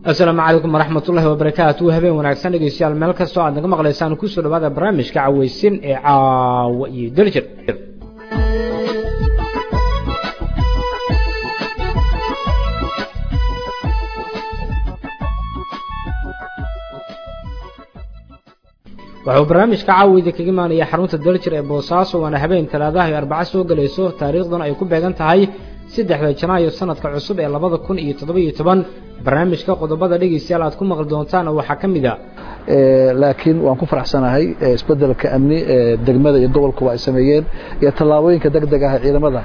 asalaamu calaykum waraxmat ullahi wabarakaatu habeen wanaagsan dhegeystayaal meel kastoo aad naga maqlaysaan kusoo dhawaada barnaamijka caweysin ee caawa iyo daljir wuxuu barnaamijka caawida kaga imaanaya xarunta daljir ee boosaaso waana habeen talaadaha iyo arbaco soo gelayso taariikhduna ay ku beegan tahay saddexda janaayo sanadka cusub ee labada kun iyo toddoba-iyo toban barnaamijka qodobada dhegeystayaal aad ku maqli doontaan waxaa ka mid a laakiin waan ku faraxsanahay isbedelka amni ee degmada iyo gobolkuba ay sameeyeen iyo tallaabooyinka deg deg ah ee ciidamada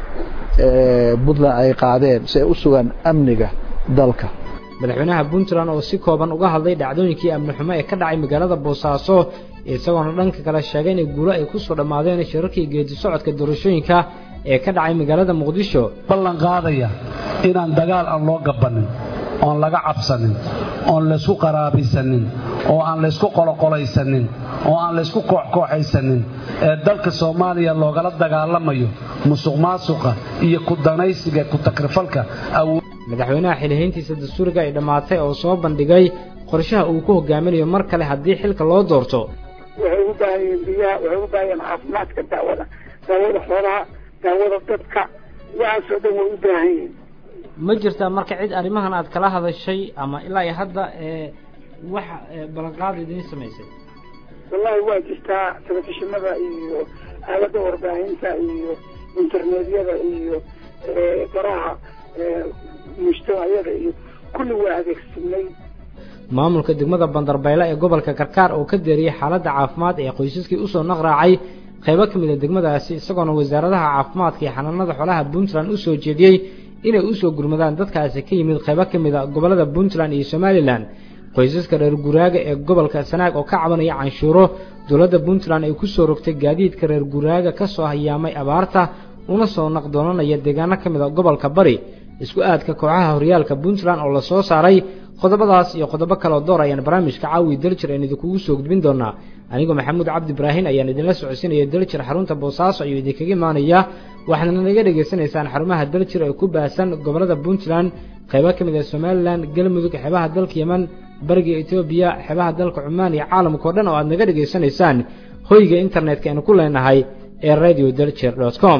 puntland ay qaadeen si ay u sugaan amniga dalka madaxweynaha puntland oo si kooban uga hadlay dhacdooyinkii amni xumo ee ka dhacay magaalada boosaaso isagoona dhanka kale sheegay inay guulo ay kusoo dhammaadeen shirarkii geedi socodka doorashooyinka ee ka dhacay magaalada muqdisho ballan qaadaya inaan dagaal aan loo gabanin oon laga cabsanin oon laysku qaraabaysanin oo aan laysku qoloqolaysanin oo aan laysku kooxkooxaysanin ee dalka soomaaliya loogala dagaalamayo musuq maasuqa iyo ku danaysiga ku takrifalka madaxweynaha xilihayntiisa dastuuriga ay dhammaatay oo soo bandhigay qorshaha uu ku hogaaminayo mar kale haddii xilka loo doorto waxay u baahan yihiin biyaha waxay u baahan yihiin caafimaadka daawada daawada xoolaha daawada dadka waxaasoo dhan way u baahan yihiin ma jirtaa marka cid arrimahan aad kala hadashay ama ilaa iyo hadda ee wax ballanqaad idiin samaysay wallahi waa jirtaa telefishinada iyo aalada warbaahinta iyo internetyada iyo baraha mujtamaciyada iyo kulli waa adeegsanay maamulka degmada bandarbaylo ee gobolka karkaar oo ka deeriyey xaaladda caafimaad ee qoysaskii usoo naqraacay qaybo ka mid a degmadaasi isagoona wasaaradaha caafimaadka iyo xanaanada xoolaha puntland u soo jeediyey inay usoo gurmadaan dadkaasi ka yimid qaybo ka mid a gobollada puntland iyo somalilan qoysaska reer guraaga ee gobolka sanaag oo ka cabanaya canshuuro dowladda puntland ay kusoo rogtay gaadiidka reer guraaga ka soo hayaamay abaarta una soo naqdoonanaya deegaano ka mid a gobolka bari isku aadka kooxaha horyaalka puntland oo lasoo saaray qodobadaas iyo qodobo kaleoo door ayaan barnaamijka caawi daljir aan idinkugu soo gudbin doonaa anigoo maxamuud cabdi ibraahin ayaan idinla socodsiinaya daljir xarunta boosaaso ayuu idinkaga imaanaya waxaadna naga dhegaysanaysaan xarumaha daljir ee ku baahsan gobollada puntland qaybo ka mid ah somalilan galmudug xeebaha dalka yeman bariga etoobiya xeebaha dalka cumaan iyo caalamka o dhan oo aad naga dhegaysanaysaan hoyga internetka aynu ku leenahay ee radio daljir dot com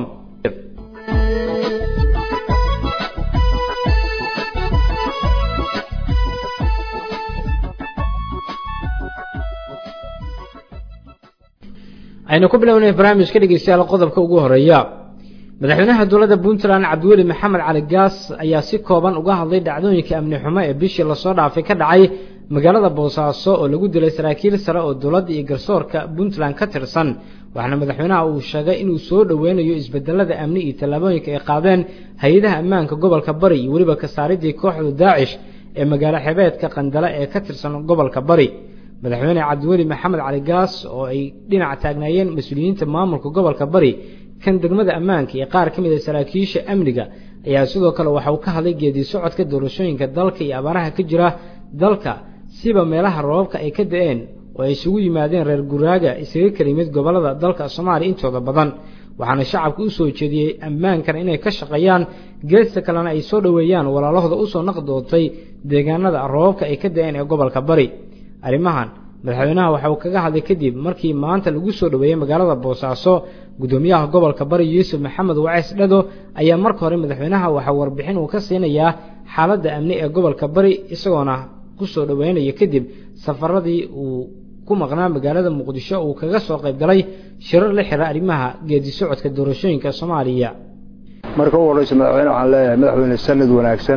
aynu ku bilownay barnaamijka dhegeystayaal qodobka ugu horeeya madaxweynaha dowladda puntland cabdiweli maxamed cali gaas ayaa si kooban uga hadlay dhacdooyinka amni xumo ee bishii lasoo dhaafay ka dhacay magaalada boosaaso oo lagu dilay saraakiil sare oo dowladda iyo garsoorka puntland ka tirsan waxaana madaxweynaha uu sheegay inuu soo dhoweynayo isbedelada amni iyo tallaabooyinka ay qaadeen hay-adaha ammaanka gobolka bari iyo weliba kasaaridii kooxda daacish ee magaalo xebeedka qandale ee ka tirsan gobolka bari madaxweyne cabdiweli maxamed cali gaas oo ay dhinac taagnaayeen mas-uuliyiinta maamulka gobolka bari kan degmada ammaanka iyo qaar ka mid a saraakiisha amniga ayaa sidoo kale waxa uu ka hadlay geedi socodka doorashooyinka dalka iyo abaaraha ka jira dalka siba meelaha roobabka ay ka da-een oo ay isugu yimaadeen reer guraaga isaga kala yimid gobollada dalka soomaaliya intooda badan waxaana shacabka u soo jeediyey ammaankana inay ka shaqeeyaan geesta kalena ay soo dhoweeyaan walaalahooda usoo naqdootay deegaanada roobabka ay ka da-een ee gobolka bari arrimahan madaxweynaha waxa uu kaga hadlay kadib markii maanta lagu soo dhoweeyey magaalada boosaaso guddoomiyaha gobolka bari yuusuf maxamed waceys dhado ayaa marka hore madaxweynaha waxaa warbixin uu ka siinayaa xaaladda amni ee gobolka bari isagoona kusoo dhoweynaya kadib safaradii uu ku maqnaa magaalada muqdisho uu kaga soo qayb galay shirar la xira arrimaha geedi socodka doorashooyinka soomaaliya marka u horeysa madaxweyne waxaan leeyahay madaxweyne sanad wanaagsan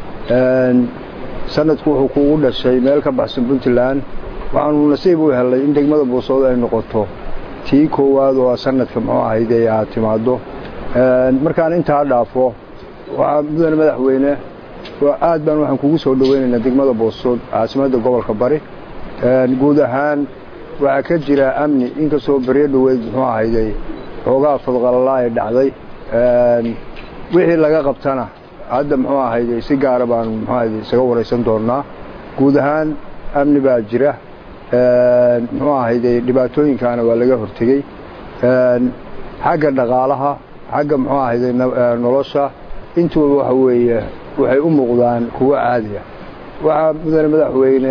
sanadku wuxuu kuugu dhashay meel ka baxsan puntland waxaanu nasiib u helay in degmada boosooda ay noqoto tii koowaad oo sanadka muxuu ahayd ee aad timaaddo markaan intaa dhaafo waxaa mudane madaxweyne aad baan waxaan kugu soo dhoweynaynaa degmada boosood caasimadda gobolka bari guud ahaan waxaa ka jira amni inkastoo baryo dhoweyd muxuu ahayday xoogaa fadqalalaa ay dhacday wixii laga qabtana hadda muxuu ahayday si gaara baanu muxuu ahayday isaga waraysan doonnaa guud ahaan amni baa jira muxuu ahayday dhibaatooyinkaana waa laga hortegey xagga dhaqaalaha xagga muxuu ahayday nolosha intuba waxa weeye waxay u muuqdaan kuwo caadi ah waxaa mudane madaxweyne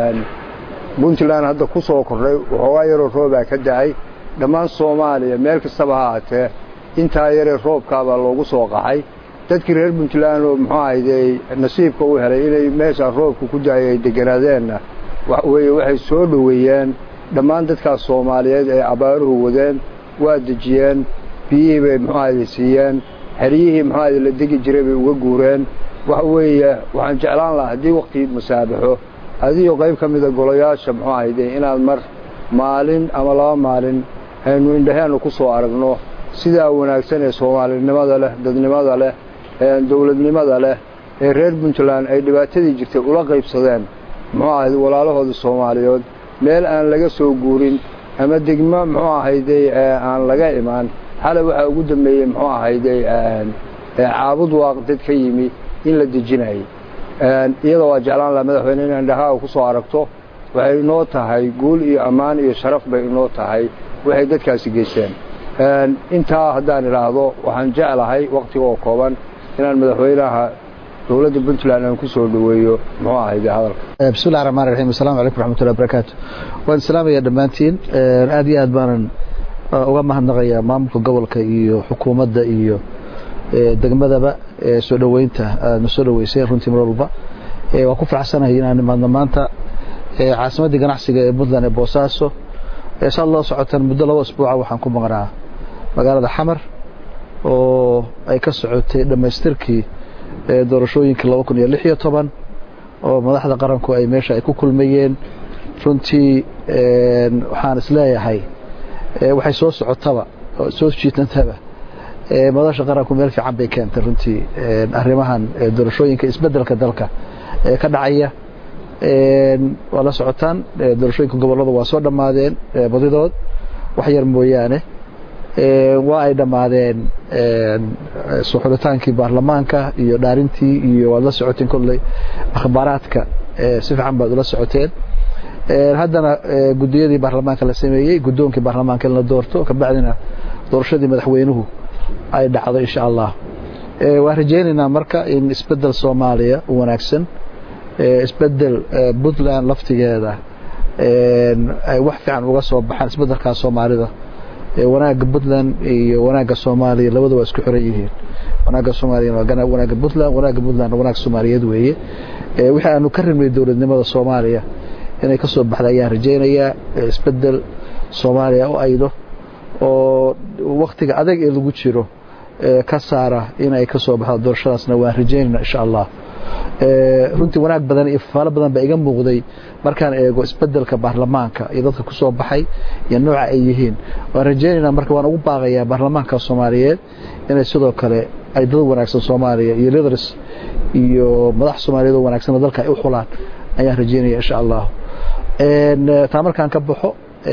puntland hadda ku soo kordhay waxoogaa yaroo roobaa ka da'ay dhammaan soomaaliya meel kastaba ha aatee intaa yaree roobkaabaa loogu soo qaxay dadkii reer puntland oo muxuu ahayday nasiibka u helay inay meeshaa roobka ku da'ay ay degganaadeenna waxweye waxay soo dhoweeyeen dhammaan dadkaas soomaaliyeed ee abaaruhu wadeen waa dejiyeen biyihii bay muxuu ahayday siiyeen xeryihii muxuu ahayday la degi jiray bay uga guureen waxa weeye waxaan jeclaan lahaa haddii wakhtigii masaabaxo adigo qayb ka mida golayaasha muxuu ahayday inaad mar maalin ama laba maalin aynu indhaheennu ku soo aragno sidaa wanaagsan ee soomaalinimada leh dadnimada leh dowladnimada leh ee reer puntland ay dhibaatadii jirtay ula qaybsadeen muxuu ahayday walaalahooda soomaaliyeed meel aan laga soo guurin ama degmo muxuu ahayday aan laga imaan xalay waxaa ugu dambeeyey muxuu ahayday caabud waaq dad ka yimi in la dejinayay iyadoo waa jeclaan laha madaxweyne inay indhahaaga ku soo aragto waxay inoo tahay guul iyo ammaan iyo sharaf bay inoo tahay waxay dadkaasi geysteen intaa haddaan idhaahdo waxaan jeclahay wakhtiga oo kooban inaan madaxweynaha dowladda puntland aan ku soo dhoweeyo muxuu ahayde hadalka bismillahi raxmaan raxiim assalamu calaykum raxmatullahi barakaatu waan islaamaya dhammaantiin aad iyo aad baanan uga mahadnaqayaa maamulka gobolka iyo xukuumadda iyo degmadaba soo dhoweynta aadna soo dhoweysay runtii mar walba waan ku faraxsanahay inaan imaadno maanta caasimaddii ganacsiga ee puntland ee boosaaso saad loo socotaan muddo laba asbuuca waxaan ku maqnaa magaalada xamar oo ay ka socotay dhammaystirkii doorashooyinkii laba kun iyo lix iyo toban oo madaxda qaranku ay meesha ay ku kulmayeen runtii waxaan isleeyahay waxay soo socotaba oo soo jiitantaba madasha qaranku meel fiican bay keentay runtii arrimahan doorashooyinka isbeddelka dalka ee ka dhacaya waa la socotaan doorashooyinka gobollada waa soo dhammaadeen badidood wax yar mooyaane waa ay dhammaadeen soo xulitaankii baarlamaanka iyo dhaarintii iyo waad la socoteen kolley akhbaaraadka si fiican baad ula socoteen haddana gudiyadii baarlamaanka la sameeyey guddoonkii baarlamaanka in la doorto kabacdina doorashadii madaxweynuhu ay dhacdo insha allah waan rajaynaynaa marka in isbedel soomaaliya u wanaagsan isbedel puntland laftigeeda ay wax fiican uga soo baxaan isbedelkaa soomaalida wanaagga puntland iyo wanaagga soomaaliya labada waa isku xiran yihiin wanaagga soomaaliya waa wanaagga puntland wanaagga puntland wanaag soomaaliyeed weeye wixii aanu ka rimnay dowladnimada soomaaliya inay ka soo baxda ayaan rajaynayaa isbedel soomaaliya u aydo oo waktiga adag ee lagu jiro ka saara inay ka soo baxdo doorashadaasna waan rajaynayna insha allah runtii wanaag badan iyo fafaalo badan baa iga muuqday markaan eego isbedelka baarlamaanka iyo dadka ku soo baxay iyo nooca ay yihiin waan rajaynaynaa marka waan ugu baaqayaa baarlamaanka soomaaliyeed inay sidoo kale ay dad wanaagsan soomaaliya iyo leaders iyo madax soomaaliyeed oo wanaagsan dalka ay u xulaan ayaan rajaynaya insha allah taa markaan ka baxo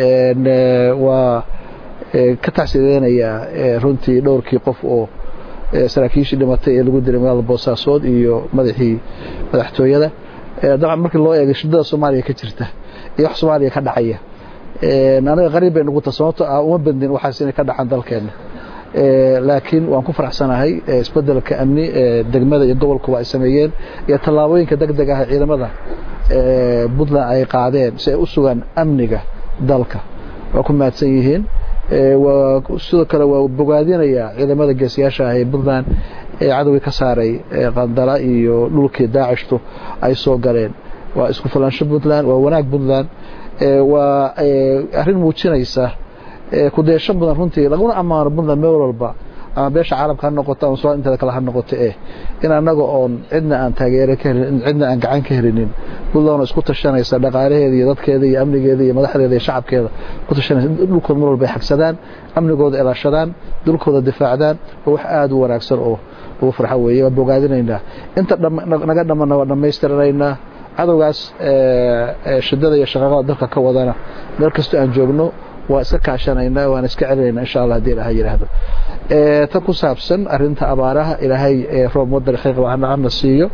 waa ka tacsideynayaa runtii dhowrkii qof oo saraakiishii dhimatay ee lagu dilay magaalada boosaasood iyo madaxii madaxtooyada dabcan markii loo eegay shidada soomaaliya ka jirta iyo wax soomaaliya ka dhacaya anaga qariib bay nugu ta sababto ah uma badnin waxaas inay ka dhacaan dalkeena laakiin waan ku faraxsanahay isbedelka amni degmada iyo gobolkuba ay sameeyeen iyo tallaabooyinka deg deg ah ciidamada puntland ay qaadeen si ay u sugaan amniga dalka waa ku mahadsan yihiin sidoo kale waa bogaadinayaa ciidamada geesiyaasha ah ee puntland ee cadowgii ka saaray qandala iyo dhulkii daacishtu ay soo galeen waa isku fulaansho puntland waa wanaag puntland waa arrin muujinaysa kudeesho mudan runtii laguna ammaano puntland meel walba ama beesha caalamka ha noqoto ama somaal inteeda kale ha noqoto eh in annaga oon cidna aan taageero ka helin cidna aan gacan ka helinin puntland oo isku tashanaysa dhaqaalaheeda iyo dadkeeda iyo amnigeeda iyo madaxdeeda iyo shacabkeeda ku tashanaysa dhulkooda mar walba ay xagsadaan amnigooda ilaashadaan dhulkooda difaacdaan waa wax aada u wanaagsan oo ugu farxo weeye waa bogaadinaynaa inta naga dhamana waa dhammaystiranaynaa cadowgaas shidada iyo shaqaaqada dalka ka wadana meel kastoo aan joogno waa iska kaashanaynaa waan iska celinayna insha allah hadii ilahay yidhaahdo tan ku saabsan arinta abaaraha ilaahay roob waddan xiiqa hana siiyo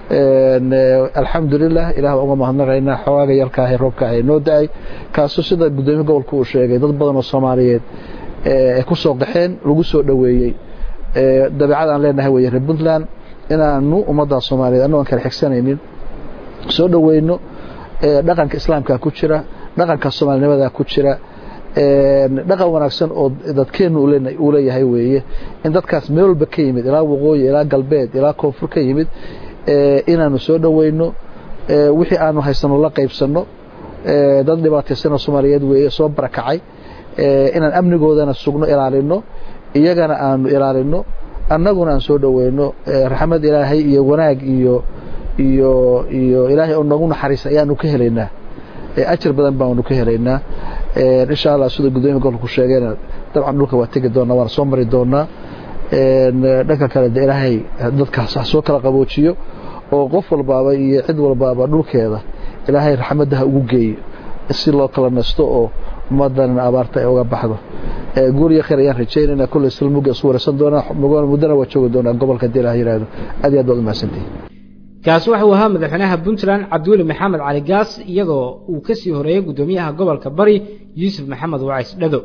alxamdulilah ilaah uga mahadnaqaynaa xogaaga yarkaahe roobka ay noo da-ay kaasoo sida guddoomiye gobolka uu sheegay dad badan oo soomaaliyeed ay ku soo qaxeen lagu soo dhoweeyey dabeecad aan leenahay weeye reer puntland inaanu ummadda soomaaliyeed annago aan kala xigsanaynin soo dhoweyno dhaqanka islaamka ku jira dhaqanka soomaalinimada ku jira dhaqan wanaagsan oo dadkeennu uu leeyahay weeye in dadkaas meel walba ka yimid ilaa waqooyi ilaa galbeed ilaa koonfur ka yimid inaanu soo dhoweyno wixii aanu haysano la qaybsanno dad dhibaataysanoo soomaaliyeed weeye soo barakacay inaan amnigoodana sugno ilaalino iyagana aanu ilaalino annaguna aan soo dhoweyno raxmad ilaahay iyo wanaag iyo iyo iyo ilaahay oo noogu naxariisa ayaanu ka helaynaa ajar badan baanu ka helaynaa insha allah sida gudoomiya gobolka ku sheegayna dabcan dhulka waa tegi doonaa waana soo mari doonaa dhanka kale de ilaahay dadkaas ha soo kala qaboojiyo oo qof walbaaba iyo cid walbaaba dhulkeeda ilaahay raxmadda ha ugu geeyo si loo kala nasto oo ummadana abaarta ay uga baxdo guuriyo khayr ayaan rajaynayna kulley silmuga isu waraysan doonaa muddana waa joogi doonaa gobolka hadii ilaah yidhaahdo aad iyo aad baad umahadsantihi kaasi waxauu ahaa madaxweynaha puntland cabdiweli maxamed cali gaas iyadoo uu ka sii horeeyey guddoomiyaha gobolka bari yuusuf maxamed wacays dhado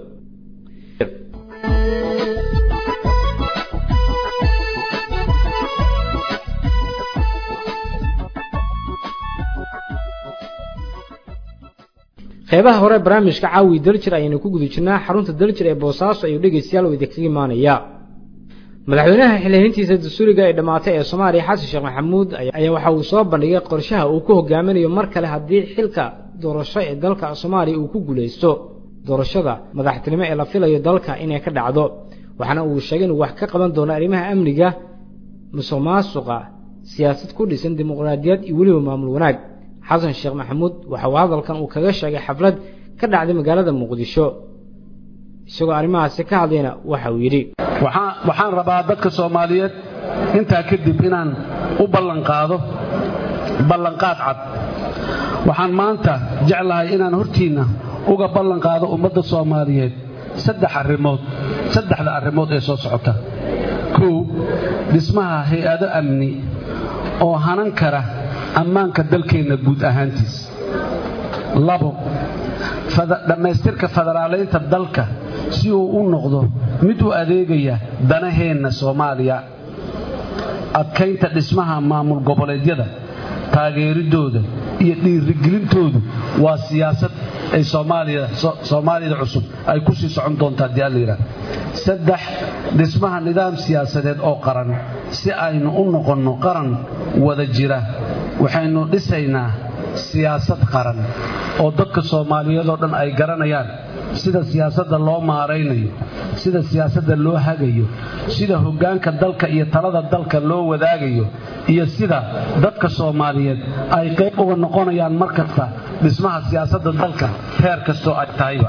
qeybaha hore barnaamijka caawi daljir ayaynu ku guda jirnaa xarunta daljir ee boosaaso ayuu dhegeystayaal oo idinkaga imaanaya madaxweynaha xilhiintiisa dastuuriga ee dhammaatay ee soomaaliya xasan sheekh maxamuud ayaa waxa uu soo bandhigay qorshaha uu ku hogaaminayo mar kale haddii xilka doorasho ee dalka soomaaliya uu ku guulaysto doorashada madaxtinimo ee la filayo dalka inay ka dhacdo waxaana uu sheegay inuu wax ka qaban doono arrimaha amniga musuq maasuqa siyaasad ku dhisan dimuqraadiyad iyo weliba maamul wanaag xasan sheekh maxamuud waxa uu hadalkan uu kaga sheegay xaflad ka dhacday magaalada muqdisho isagoo arrimahaasi ka hadlayna waxa uu yidhi waxaan rabaa dadka soomaaliyeed intaa kadib inaan u ballanqaado ballanqaad cad waxaan maanta jeclahay inaan hortiinna uga ballanqaado ummadda soomaaliyeed saddex arrimood saddexda arrimood ee soo socota kow dhismaha hay-ado amni oo hanan kara ammaanka dalkeenna guud ahaantiis labo dhammaystirka federaalaynta dalka si uu u noqdo mid u adeegaya danaheenna soomaaliya adkaynta dhismaha maamul goboleedyada taageeridooda iyo dhiirigelintoodu waa siyaasad ay soomaaliyada cusub ay ku sii socon doonta haddii allayidhaah saddex dhismaha nidaam siyaasadeed oo qaran si aynu u noqonno qaran wada jira waxaynu dhisaynaa siyaasad qaran oo dadka soomaaliyeed oo dhan ay garanayaan sida siyaasadda loo maaraynayo sida siyaasadda loo hagayo sida hoggaanka dalka iyo talada dalka loo wadaagayo iyo sida dadka soomaaliyeed ay qayb uga noqonayaan mar kasta dhismaha siyaasadda dalka heer kastoo ay tahayba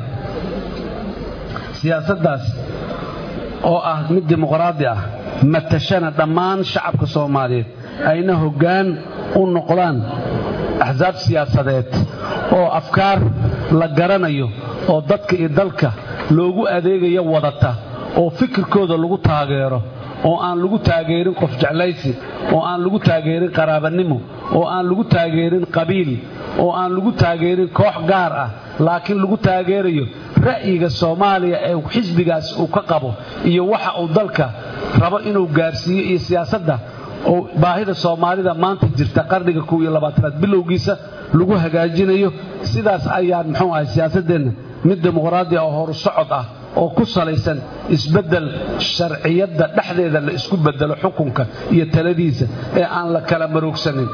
siyaasaddaas oo ah mid dimuqraadi ah matashana dhammaan shacabka soomaaliyeed ayna hoggaan u noqdaan axsaab siyaasadeed oo afkaar la garanayo oo dadka iyo dalka loogu adeegayo wadata oo fikirkooda lagu taageero oo aan lagu taageerin qof jeclaysi oo aan lagu taageerin qaraabanimo oo aan lagu taageerin qabiil oo aan lagu taageerin koox gaar ah laakiin lagu taageerayo ra'yiga soomaaliya ee xisbigaas uu ka qabo iyo waxa uu dalka rabo inuu gaarsiiyo iyo siyaasadda oo baahida soomaalida maanta jirta qarniga kow iyo labaatanaad bilowgiisa lagu hagaajinayo sidaas ayaan muxuu ahay siyaasaddeenna mid dimuqraadi ah oo horu socod ah oo ku salaysan isbeddel sharciyadda dhexdeeda la isku beddelo xukunka iyo taladiisa ee aan la kala maroogsanin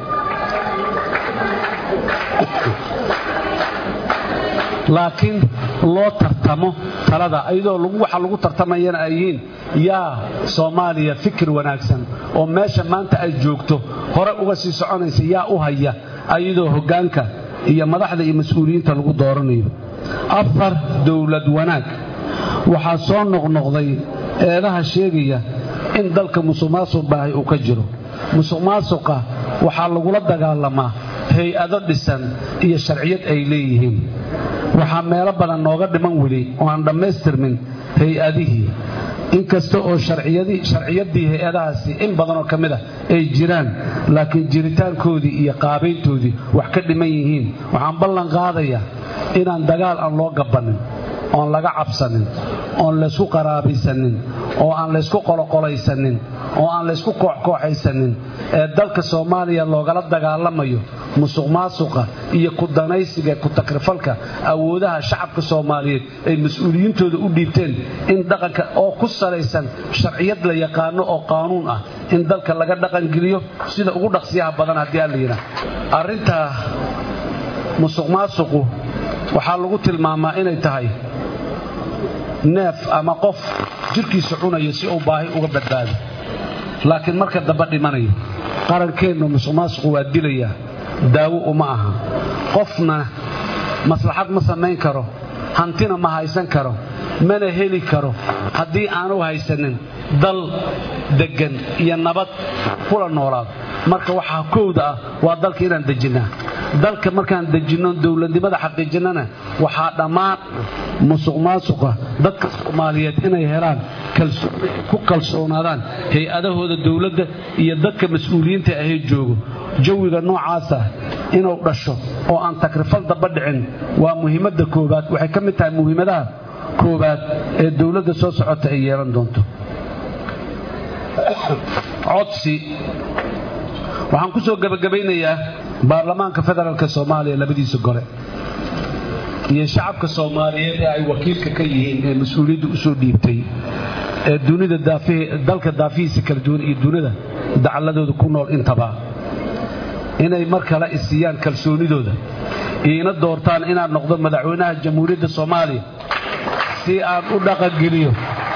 laakiin loo tartamo talada ayadoo waxa lagu tartamayana ay yihiin yaa soomaaliya fikir wanaagsan oo meesha maanta ay joogto hore uga sii soconaysa yaa u haya ayadoo hoggaanka iyo madaxda iyo mas-uuliyiinta lagu dooranayo afar dowlad wanaag waxaa soo noqnoqday eedaha sheegaya in dalka musuq maasuq baahay uu ka jiro musuq maasuqa waxaa lagula dagaalamaa hay-ado dhisan iyo sharciyad ay leeyihiin waxaa meelo badan nooga dhiman weli oo aan dhammaystirmin hay-adihii inkasta oo sharciyaddii hay-adahaasi in badanoo ka mid ah ay jiraan laakiin jiritaankoodii iyo qaabayntoodii wax ka dhiman yihiin waxaan ballan qaadayaa inaan dagaal aan loo gabannin oon laga cabsanin oon laysku qaraabaysanin oo aan laysku qoloqolaysanin oo aan laysku kooxkooxaysanin ee dalka soomaaliya loogala dagaalamayo musuq maasuqa iyo ku danaysiga ku takrifalka awoodaha shacabka soomaaliyeed ay mas-uuliyiintooda u dhiibteen in dhaqanka oo ku salaysan sharciyad la yaqaano oo qaanuun ah in dalka laga dhaqangeliyo sida ugu dhaqsiyaha badan haddii aan la yidhaah arrintaa musuq maasuqu waxaa lagu tilmaamaa inay tahay neef ama qof jirkiisa cunayo si uu baahi uga badbaado laakiin marka dambe dhimanayo qarankeennu musuq maasuqu waa dilayaa daawo uma aha qofna maslaxad ma samayn karo hantina ma haysan karo mana heli karo haddii aanu haysanin dal deggan iyo nabad kula noolaado marka waxaa kowda ah waa dalka inaan dejinnaa dalka markaan dejinno dowladnimada xaqiijinnana waxaa dhammaan musuq maasuqa dadka soomaaliyeed inay helaan ku kalsoonaadaan hay-adahooda dowladda iyo dadka mas-uuliyiinta ahee joogo jawiga noocaasa inuu dhasho oo aan takrifal daba dhicin waa muhiimadda koowaad waxay ka mid tahay muhiimadaha koowaad ee dowladda soo socota ay yeelan doonto codsi waxaan ku soo gebagabaynayaa baarlamaanka federaalk soomaaliya labadiisa gole iyo shacabka soomaaliyeed ee ay wakiilka ka yihiin ee mas-uuliyadda usoo dhiibtay ee dunida dalka daafihiisa kala duwan iyo dunida dacaladooda ku nool intaba inay mar kale isiiyaan kalsoonidooda iina doortaan inaan noqdo madaxweynaha jamhuuriyadda soomaaliya si aan u dhaqangeliyo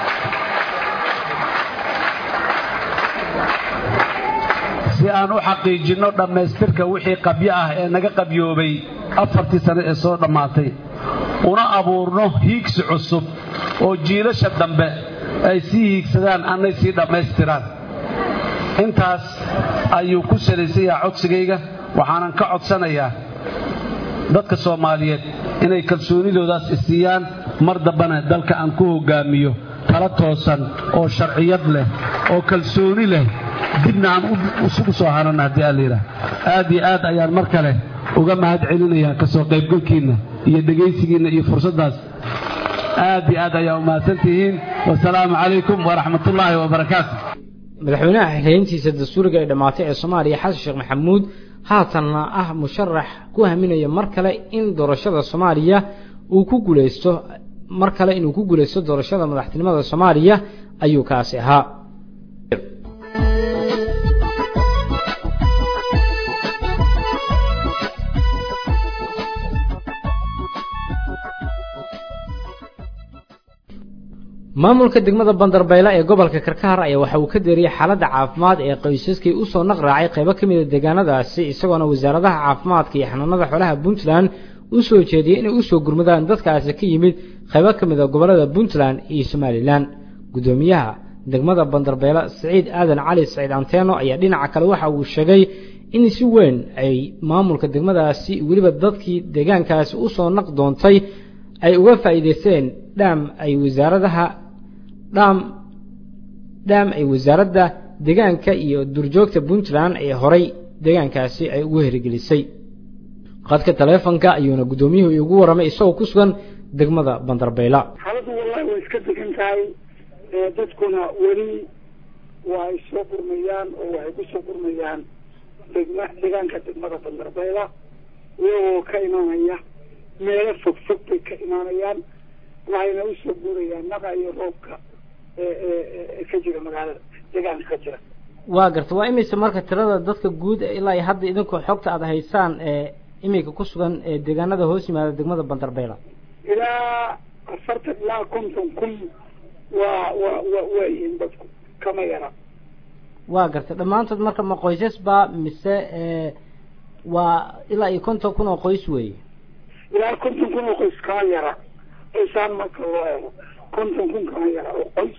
si aan u xaqiijinno dhammaystirka wixii qabyo ah ee naga qabyoobay afartii sane ee soo dhammaatay una abuurno hiigsi cusub oo jiilasha dambe ay sii hiigsadaan annay sii dhammaystiraan intaas ayuu ku salaysan yahaa codsigayga waxaanan ka codsanayaa dadka soomaaliyeed inay kalsoonidoodaas isiiyaan mar dambana dalka aan ku hoggaamiyo tala toosan oo sharciyad leh oo kalsooni leh dibna aan isugu soo haranna haddii aan layidhaah aad iyo aad ayaan mar kale uga mahad celinayaa ka soo qaybgalkiinna iyo dhegaysigiinna iyo fursaddaas aad iyo aad ayaa umahadsan tihiin wasalaamu calaykum waraxmatullaahi wabarakaatu madaxweynaha xilhayntiisa dastuuriga ee dhammaatay ee soomaaliya xasan sheekh maxamuud haatanna ah musharax ku haminaya mar kale in doorashada soomaaliya uu ku guulaysto mar kale inuu ku guulaysto doorashada madaxtinimada soomaaliya ayuu kaasi ahaa maamulka degmada bandarbayla ee gobolka karkaar ayaa waxa uu ka deeriyey xaaladda caafimaad ee qoysaskii usoo naqraacay qaybo ka mida deegaanadaasi isagoona wasaaradaha caafimaadka iyo xanuunada xoolaha puntland u soo jeediyey inay usoo gurmadaan dadkaasi ka yimid qaybo ka mida gobollada puntland iyo somalilan guddoomiyaha degmada bandarbayla siciid aadan cali saciid anteeno ayaa dhinaca kale waxa uu sheegay in si weyn ay maamulka degmadaasi weliba dadkii deegaankaasi usoo naq doontay ay uga faa'iidaysteen dhaam ay wasaaradaha dhaam dhaam ay wasaaradda deegaanka iyo durjoogta puntland ee horay deegaankaasi ay ugu herigelisay qadka taleefonka ayuuna guddoomiyuhu igu warramay isagoo ku sugan degmada bandarbayla xaaladdu wallahi way iska degan tahay dadkuna weli waa ay soo gurmayaan oo waxay ku soo gurmayaan degma deegaanka degmada bandarbayla iyagoo ka imaanaya meelo fog fog bay ka imaanayaan waxayna usoo guurayaan naqa iyo roobka ee ka jira magaalada deegaanka ka jira waa garta waa imise marka tirada dadka guud ilaa iyo hadda idinkoo xogta aada haysaan ee iminka ku sugan ee deegaanada hoos yimaada degmada bandarbayla ilaa afartan ilaa konton kun waa waa wa waayihiin dadku kama yara waa gartay dhammaantood marka ma qoysas baa mise waa ilaa iyo konton kun oo qoys weeye ilaa konton kun oo qoys kama yara qoysaan marka loo eego konton kun kama yara oo qoys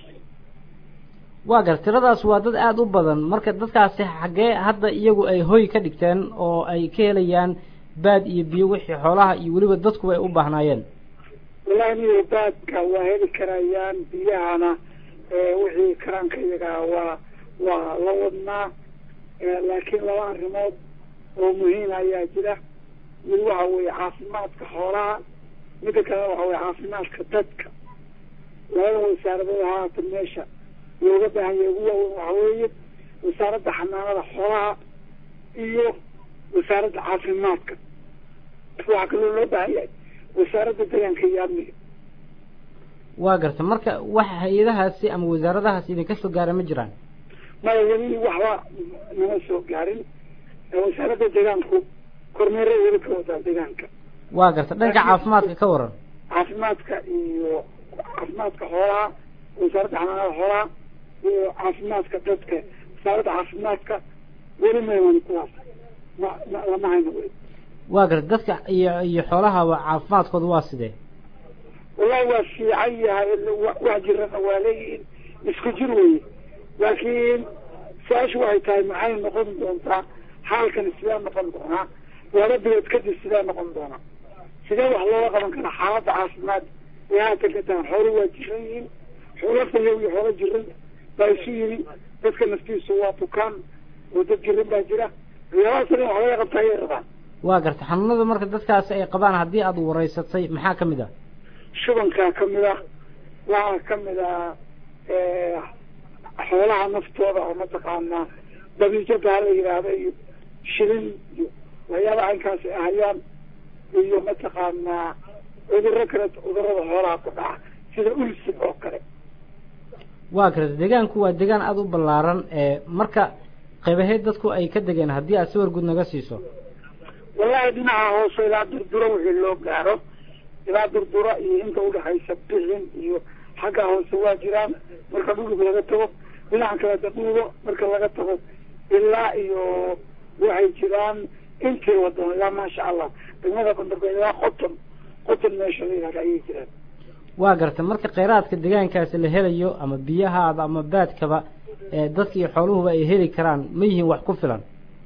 waa gar tiradaas waa dad aada u badan marka dadkaasi xaggee hadda iyagu ay hoy ka dhigteen oo ay ka helayaan baad iyo biyo wixii xoolaha iyo weliba dadkuba ay u baahnaayeen wallahi miyo baadka waa heli karayaan biyahana wixii karaanka iyagaa waa waa la wadnaa laakiin laba arrimood oo muhiima ayaa jira mid waxa weeye caafimaadka xoolaha midda kalena waxa weye caafimaadka dadka labada wasaaradood haatan meesha looga baahan yahay ugu waaweyn waxa weeye wasaaradda xanaanada xoolaha iyo wasaaradda caafimaadka waxaa kaloo loo baahan yahay wasaaradda deegaanka iyo amniga waa garta marka wax hay-adahaasi ama wasaaradahaasi idinka soo gaara ma jiraan maya weli waxba nama soo gaarin wasaaradda deegaanku kormeeray weli ka wadaa deegaanka waa garta dhanka caafimaadka ka waran caafimaadka iyo caafimaadka xoolaha wasaaradda xanaanada xoolaha iyo caafimaadka dadka wasaaradda caafimaadka weli mayman kuwaas ma ma lama hayno weli waa garta dadka iyo iyo xoolahaba caafimaadkooda waa sidee wallahi waa fiican yahay wax jirana waa leeyihiin isku jir weye laakiin su-aashu waxay tahay maxay noqon doontaa xaalkan sidee noqon doonaa laba bilood kadib sidee noqon doonaa sidee wax looga qaban karaa xaaladda caafimaad ee haatan ka tahan xoolo waa jiran yihiin xoolo fayow iyo xoolo jiran baa isu yimi dadka naftiisu waa bukaan oo dad jiran baa jira waxyaabahaas in wax laga qabta ayay rabaan waa garta xanuunada marka dadkaasi ay qabaan haddii aada wareysatay maxaa kamid ah shubankaa kamid ah waxaa kamid ah xoolaha naftooda oo mataqaanaa dabiijo baa la yidhaahda iyo shilin iyo waxyaabaha inkaasi ahayaan iyo mataqaanaa cuduro kale cudurada xoolaha ku dhaca sida ulsig oo kale waa garta deegaanku waa deegaan aada u ballaaran marka qaybaheed dadku ay ka degeen haddii aad sawir guud naga siiso wallahi dhinaca hoose ilaa durduro wixii loo gaaro ilaa durdura iyo inta udhaxaysa bixin iyo xagga hoose waa jiraan marka dhulug laga tago dhinaca kale daduubo marka laga tago ilaa iyo waxay jiraan intii wadan ilaa maasha allah degmada bandarbe ilaa qoton qoton meesha la yihahda ayay jiraan waa garta marka kheyraadka deegaankaasi la helayo ama biyahaada ama baadkaba dadka iyo xooluhuba ay heli karaan ma yihiin wax ku filan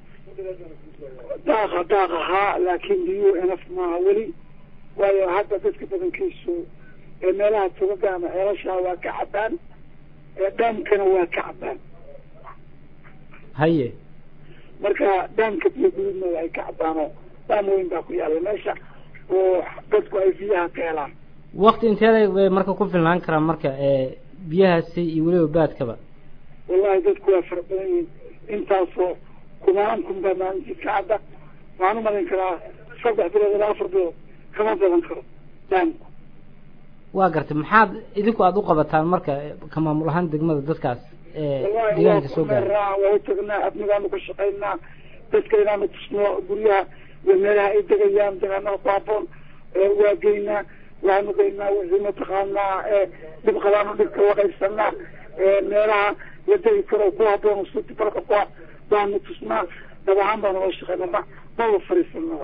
daaqa daaq ahaa laakiin biyuhu enaf maaha weli waayo hadda dadka badankiisu ee meelaha tugaga ama ceelashaa waa ka cabaan dhaamkana waa ka cabaan haye marka dhaamka biyo gududnooda ay ka cabaanoo dhaam weyn baa ku yaalla meesha oo dadku ay biyaha ka helaan wakti inteeda bay marka ku filnaan karaan marka biyahaasi iyo weliba baadkaba wallahi dadku waa fara badan yihiin intaasoo kumaan kun baa maalintii ka cadda waxaan u malin karaa saddex bilood ilaa afar bilood kama badan karo dhaamku waa gartay maxaad idinku aada u qabataan marka ka maamul ahaan degmada dadkaas deegaanka soo gaara waa u tagnaa amnigaanu ka shaqaynaa dadka inaanu tusno guryaha iyo meelaha ay degayaan degaanada ku haboon waa geynaa waxaanu geynaa wixii mataqaanaa dhib qabaanu dhibka waqaysanaa meelaha la degi karo ku haboon suti barka ku baanu tusnaa dab ahaan baanu la shaqaynaa ma maba fariisanaba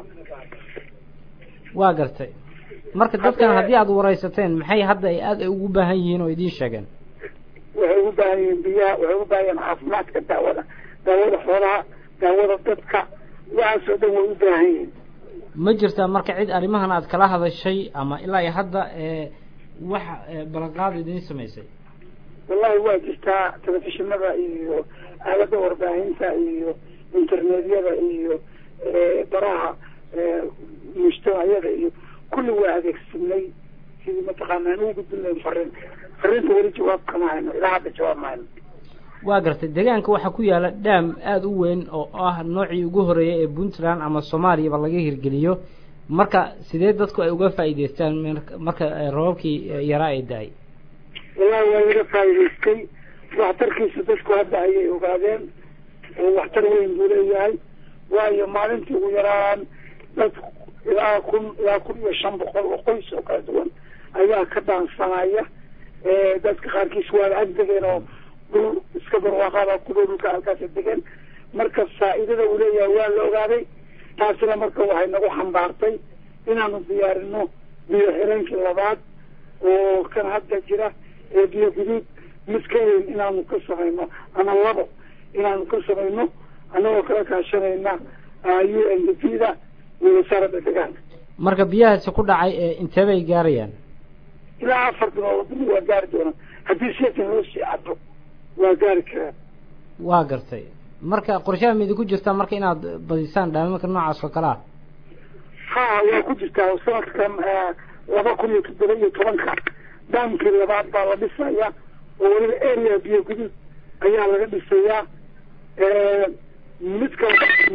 waa gartay marka dadkan haddii aada wareysateen maxay hadda ay aada ugu baahan yihiin oo idiin sheegeen waxay ugu baahan yihiin biyaha waxay ugu baahan yihiin caafimaadka daawada daawada xoolaha daawada dadka waxaas oo dhan way u baahan yihiin ma jirtaa marka cid arrimahan aad kala hadashay ama ilaa iyo hadda wax ballanqaad idiin samaysay wallahi waa jirtaa telefishinada iyo aalada warbaahinta iyo internetyada iyo baraha mujtamaciyada iyo kulli waa adeegsanay sidii mataqaana aan ugu gudbin lahayn fariin fariinta weli jawaab kama hayno ilaa hadda jawaab ma hayno waa gartay deegaanka waxaa ku yaala dhaam aada u weyn oo ah noocii ugu horeeyay ee puntland ama soomaaliyaba laga hirgeliyo marka sidee dadku ay uga faa'iideystaan marka roobabkii yaraa ay da-ay wallahi waa laga faa'iidaystay waxtarkiisa dadku hadda ayay ogaadeen oo waxtar weyn buu leeyahay waayo maalintii ugu yaraan dad ilaa kun ilaa kun iyo shan boqol oo qoys oo kala duwan ayaa ka dhaansanaya dadka qaarkiis waa ag degeen oo dhul iska barwaaqaaba ku dhow dhulka halkaasa degeen marka faa'iidada uu leeyahay waa la ogaaday taasina marka waxay nagu xambaartay inaanu diyaarino biyo xireenkii labaad oo kan hadda jira ee biyo guduud mid ka weyn inaanu ka samayno ama labo inaanu ka samayno anagoo kala kaashanayna u n d p da iyo wasaaradda deegaanka marka biyahaasi ku dhacay intee bay gaarayaan ilaa afar bilood bili waa gaari doonaa haddii seetan loo sii cado waa gaari karaa waa gartay marka qorshaha ma idinku jirtaa marka inaad badisaan dhaamamka noocaas oo kale ah ha waa ku jirtaa sanadkan laba kun iyo toddoba iyo tobanka daamkii labaad baa la dhisaya oo weliba area biyo guduud ayaa laga dhisayaa mid kalena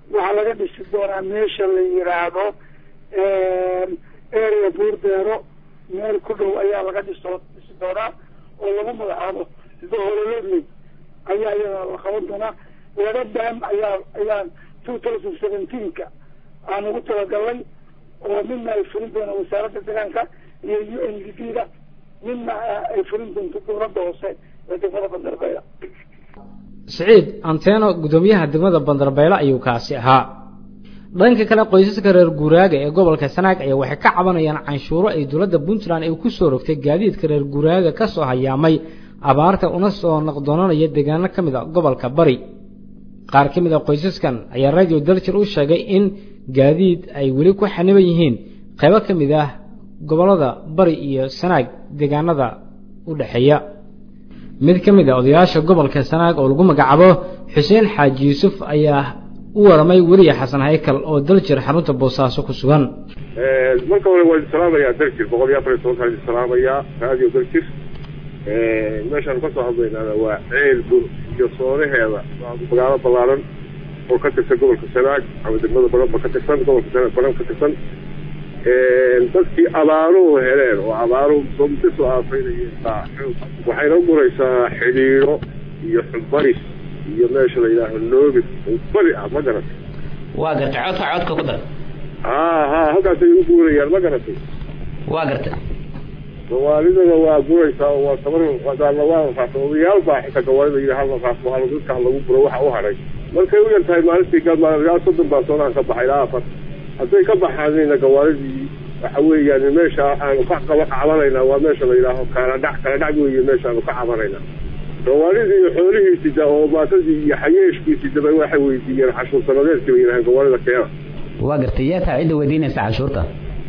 waxaa laga dhisi doonaa meesha la yiraahdo area buurdeero meel ku dhow ayaa laga dhiso dhisi doonaa oo lagu magacaabo dohololodley ayaa iyada la qaban doonaa laba dam ayaa ayaan two thousand seventeenka aan ugu talagalnay oo midna ay fulin doonaan wasaaradda deegaanka iyo u n d p da midna ay fulin doonto dowladda hoose ee degmada bandarbeya siciid anteno guddoomiyaha degmada bandarbeyle ayuu kaasi ahaa dhanka kale qoysaska reer guuraaga ee gobolka sanaag ayaa waxay ka cabanayaan canshuuro ay dowladda puntland ay ku soo rogtay gaadiidka reer guuraaga ka soo hayaamay abaarta una soo naqdoonanaya deegaano ka mid a gobolka bari qaar ka mid a qoysaskan ayaa radio daljir u sheegay in gaadiid ay weli ku xaniban yihiin qaybo ka mid ah gobollada bari iyo sanaag deegaanada u dhexeeya mid ka mid a odayaasha gobolka sanaag oo lagu magacaabo xuseen xaaji yuusuf ayaa u waramay weliya xasan haykal oo daljir xarunta boosaaso ku sugan marka hore waa salaamayaa daljir boqol iyo afar iyo tobankaan idin salaamayaa radio daljir meeshaan kasoo hadlaynaana waa ceel bur iyo soonaheeda magaalo ballaaran oo ka tirsan gobolka sanaag ama degmada baranba ka tirsan gobolka sanaag baran ka tirsan dadkii abaaruhu heleen oo abaaruhu somti soo aafaynayeen waxayna guraysaa xidhiidho iyo xubbaris iyo meesha la yidhaaho noobis oo bari ah ma garatay waa gartay codka codka ku dar ha ha halkaasay u guurayaan ma garatay waa gartay gawaalidana waa guraysaa oo waa tabar wadaana waa raasa odayaal baa xitaa gawaalida yidhi hal raas waa dadka lagu guro waxa u hadhay markay u yar tahay maalintii galmaal soddon baa soonahan ka baxay ilaa afar hadday ka baxaanina gawaalidii waxa weeyaan meesha aanu ka qaba cabanayna waa meesha la yidhaaho kala dhac kala dhac weeye meeshaanu ka cabanayna gawaalidii iyo xoolihiisida oo maatadii iyo xayeeshkiisidaba waxay weydiiyeen cashuur sanadeedkii bay yidhahaan gawaalida keena waa gartay yaa taa cidda weydiinaysa cashuurta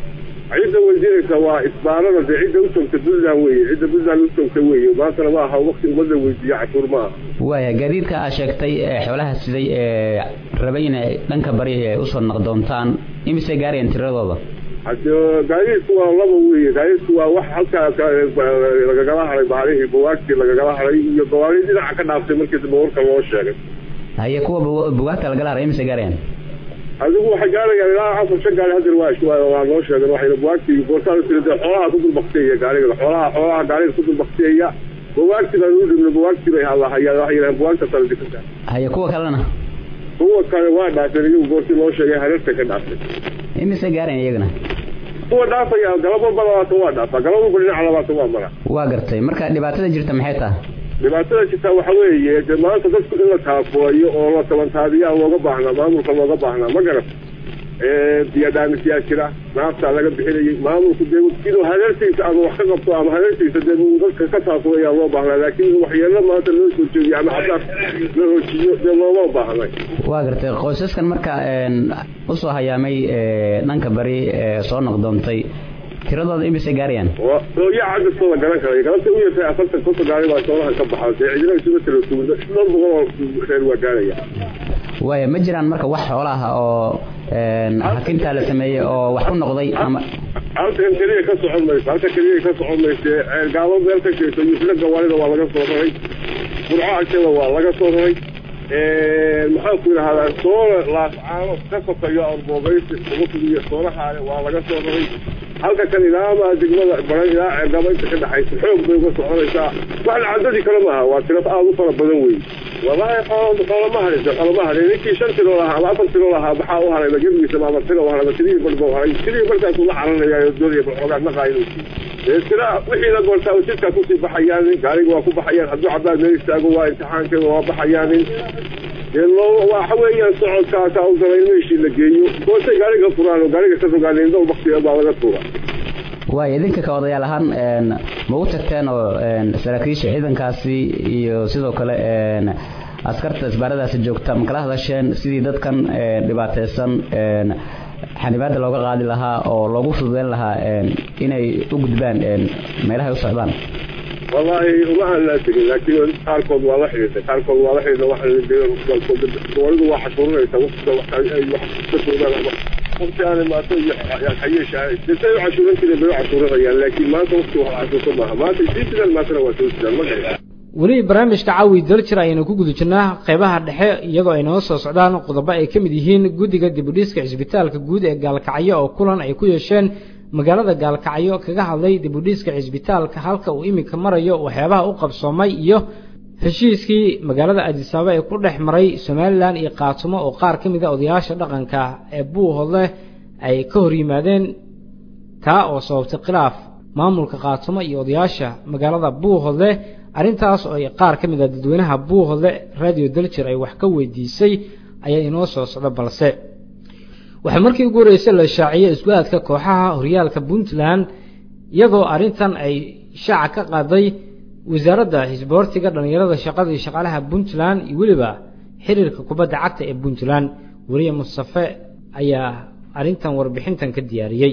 cidda weydiinaysa waa isbaarada dee cidda u joogta puntland weye cidda puntland u joogta weeye maantana ma aha wakti ummadda weydiiya cashuur ma aha waaya gaadiidka aad sheegtay ee xoolaha siday ee rabay inay dhanka bari ay usoo naqdoontaan imisay gaarayaan tiradooda hade gaadiidku waa laba weeye gaadiidku waa wax halkaa lagagala haray baalihii buwaagtii lagagala haray iyo gawaari dhinaca ka dhaaftay markii dambe warka loo sheegay haye kuwa bugaagta lagala haray imisay gaarayaan adigu waxay gaarayaan ilaa afar shan gaari hadir waa waa loo sheegay waxayna buwaagtii goortaan tiri dee xoolaha ku dulbaktiyaya gaariga xoolaha xoolaha gaariga ku dulbaktiyaya buwaagtii baan u dhibnay buwaagtii bay hadlahayaan waxay yidhahaan buwaagta kale dikanta haye kuwa kalena kuwa kale waa dhaafeen iyagu goortii loo sheegay hareerta ka dhaaftay imisay gaarayaan iyagana kuwa dhaafaya galab walba labaatan waa dhaafaa galab walba dhinaca labaatan waa mara waa gartay marka dhibaatada jirta maxay tahay dhibaatada jirtaa waxa weeye dee maanta dadku in la taafooyo oo la tabantaadiyaa looga baahnaa maamulka looga baahnaa ma garat biyadhaamisyaa jira naaftaa laga bixinayay maamulku dee inuu hareertiisa ama wax ka qabto ama hareertiisa dee uu dadka ka taafooyaa loo baahnaa laakiin waxyeelo maanta loo soo jeediyo ama xabaar la hoojiyo dee looma baahnay waa gartay qoysaskan marka usoo hayaamay dhanka bari soo noqdoontay tiradooda imisay gaarayaan ooya cadadkooda garan karaya galabta u yartahay afartan konton gaari baa soonahan ka baxa dee cidina isuga tala sugun dhowr boqol oo reer waa gaaraya waaya ma jiraan marka wax xoolaha oo hakintaa la sameeyey oo wax ku noqday ama halkan keliya ka socon mayso halka keliya ka socon mayse gaalo meel ka jeeso yufla gawaalida waa laga soo raray burco agteeda waa laga soo raray maxaan ku yidhahdaa soona laascaano ka sokayo arboobaysi ugu fidiyo soonahaale waa laga soo raray halka kan ilaamaa degmada baran ilaa ceegaba inta ka dhaxaysa xoog bay uga soconaysaa wax lacadadii kale maaha waa tiro aada u fara badan wey wallaahi xoolo xoolama harin xoolama harin ninkii shan tiro lahaa ama afar tiro lahaa maxaa u haray gebigiisa ama tiro u haray tirihii barba u haray tirihii barkaasuu la caranaya doonaya balxoogaa naqaa inuu siiyo tira wixii la goortaa jidkaa kusii baxayaan gaariga waa ku baxayaan hadduu cabaad meel istaago waa imtixaankeeda waa baxayaanin waxa weeyaan socodkaa ka u galay in meeshii la geeyo goortay gaariga furaan oo gaariga ka rogaan indhow baktiga baa laga tuura waaya idinka ka odayaal ahaan ma u tagteen oo saraakiisha ciidankaasi iyo sidoo kale askarta isbaaradaasi joogta ma kala hadasheen sidii dadkan dhibaataysan xanibaada looga qaadi lahaa oo loogu fududeyn lahaa inay u gudbaan meelahay u socdaan wallaahi uma aan laa tegin laakiin qaarkood waa la xidhiirtay qaarkood waa la xidhiirtay waxaawalidu waa cashuurinaysaa waqtiga waqti aan imaato iyo xayeesha say u cashuuran jireen bay u cashuurinayaan laakiin maanta waqti wax cashuurta maaha maanta sii sidaan maantana waa soo sidaan ma garan weli barnaamijka caawi daljir ayaynu ku guda jirnaa qeybaha dhexe iyagoo ay noo soo socdaan qodobo ay ka mid yihiin guddiga dibudhiska cisbitaalka guud ee gaalkacyo oo kulan ay ku yeesheen magaalada gaalkacyo kaga hadlay dibudhiska cisbitaalka halka uu iminka marayo waxyaabaha u qabsoomay iyo heshiiskii magaalada adisaaba ee ku dhex maray somalilan iyo qaatumo oo qaar ka mid a odayaasha dhaqanka ee buuhodle ay ka hor yimaadeen taa oo sababtay khilaaf maamulka qaatumo iyo odayaasha magaalada buuhodle arrintaas oo ay qaar ka mid a dadweynaha buuhodle radio daljir ay wax ka weydiisay ayaa inoo soo socda balse waxaa markii ugu horreysay la shaaciyey isku-aadka kooxaha horyaalka puntland iyadoo arrintan ay shaaca ka qaaday wasaaradda xisboortiga dhallinyarada shaqada iyo shaqaalaha puntland iyo weliba xiriirka kubadda cagta ee puntland weliya mustafe ayaa arrintan warbixintan ka diyaariyey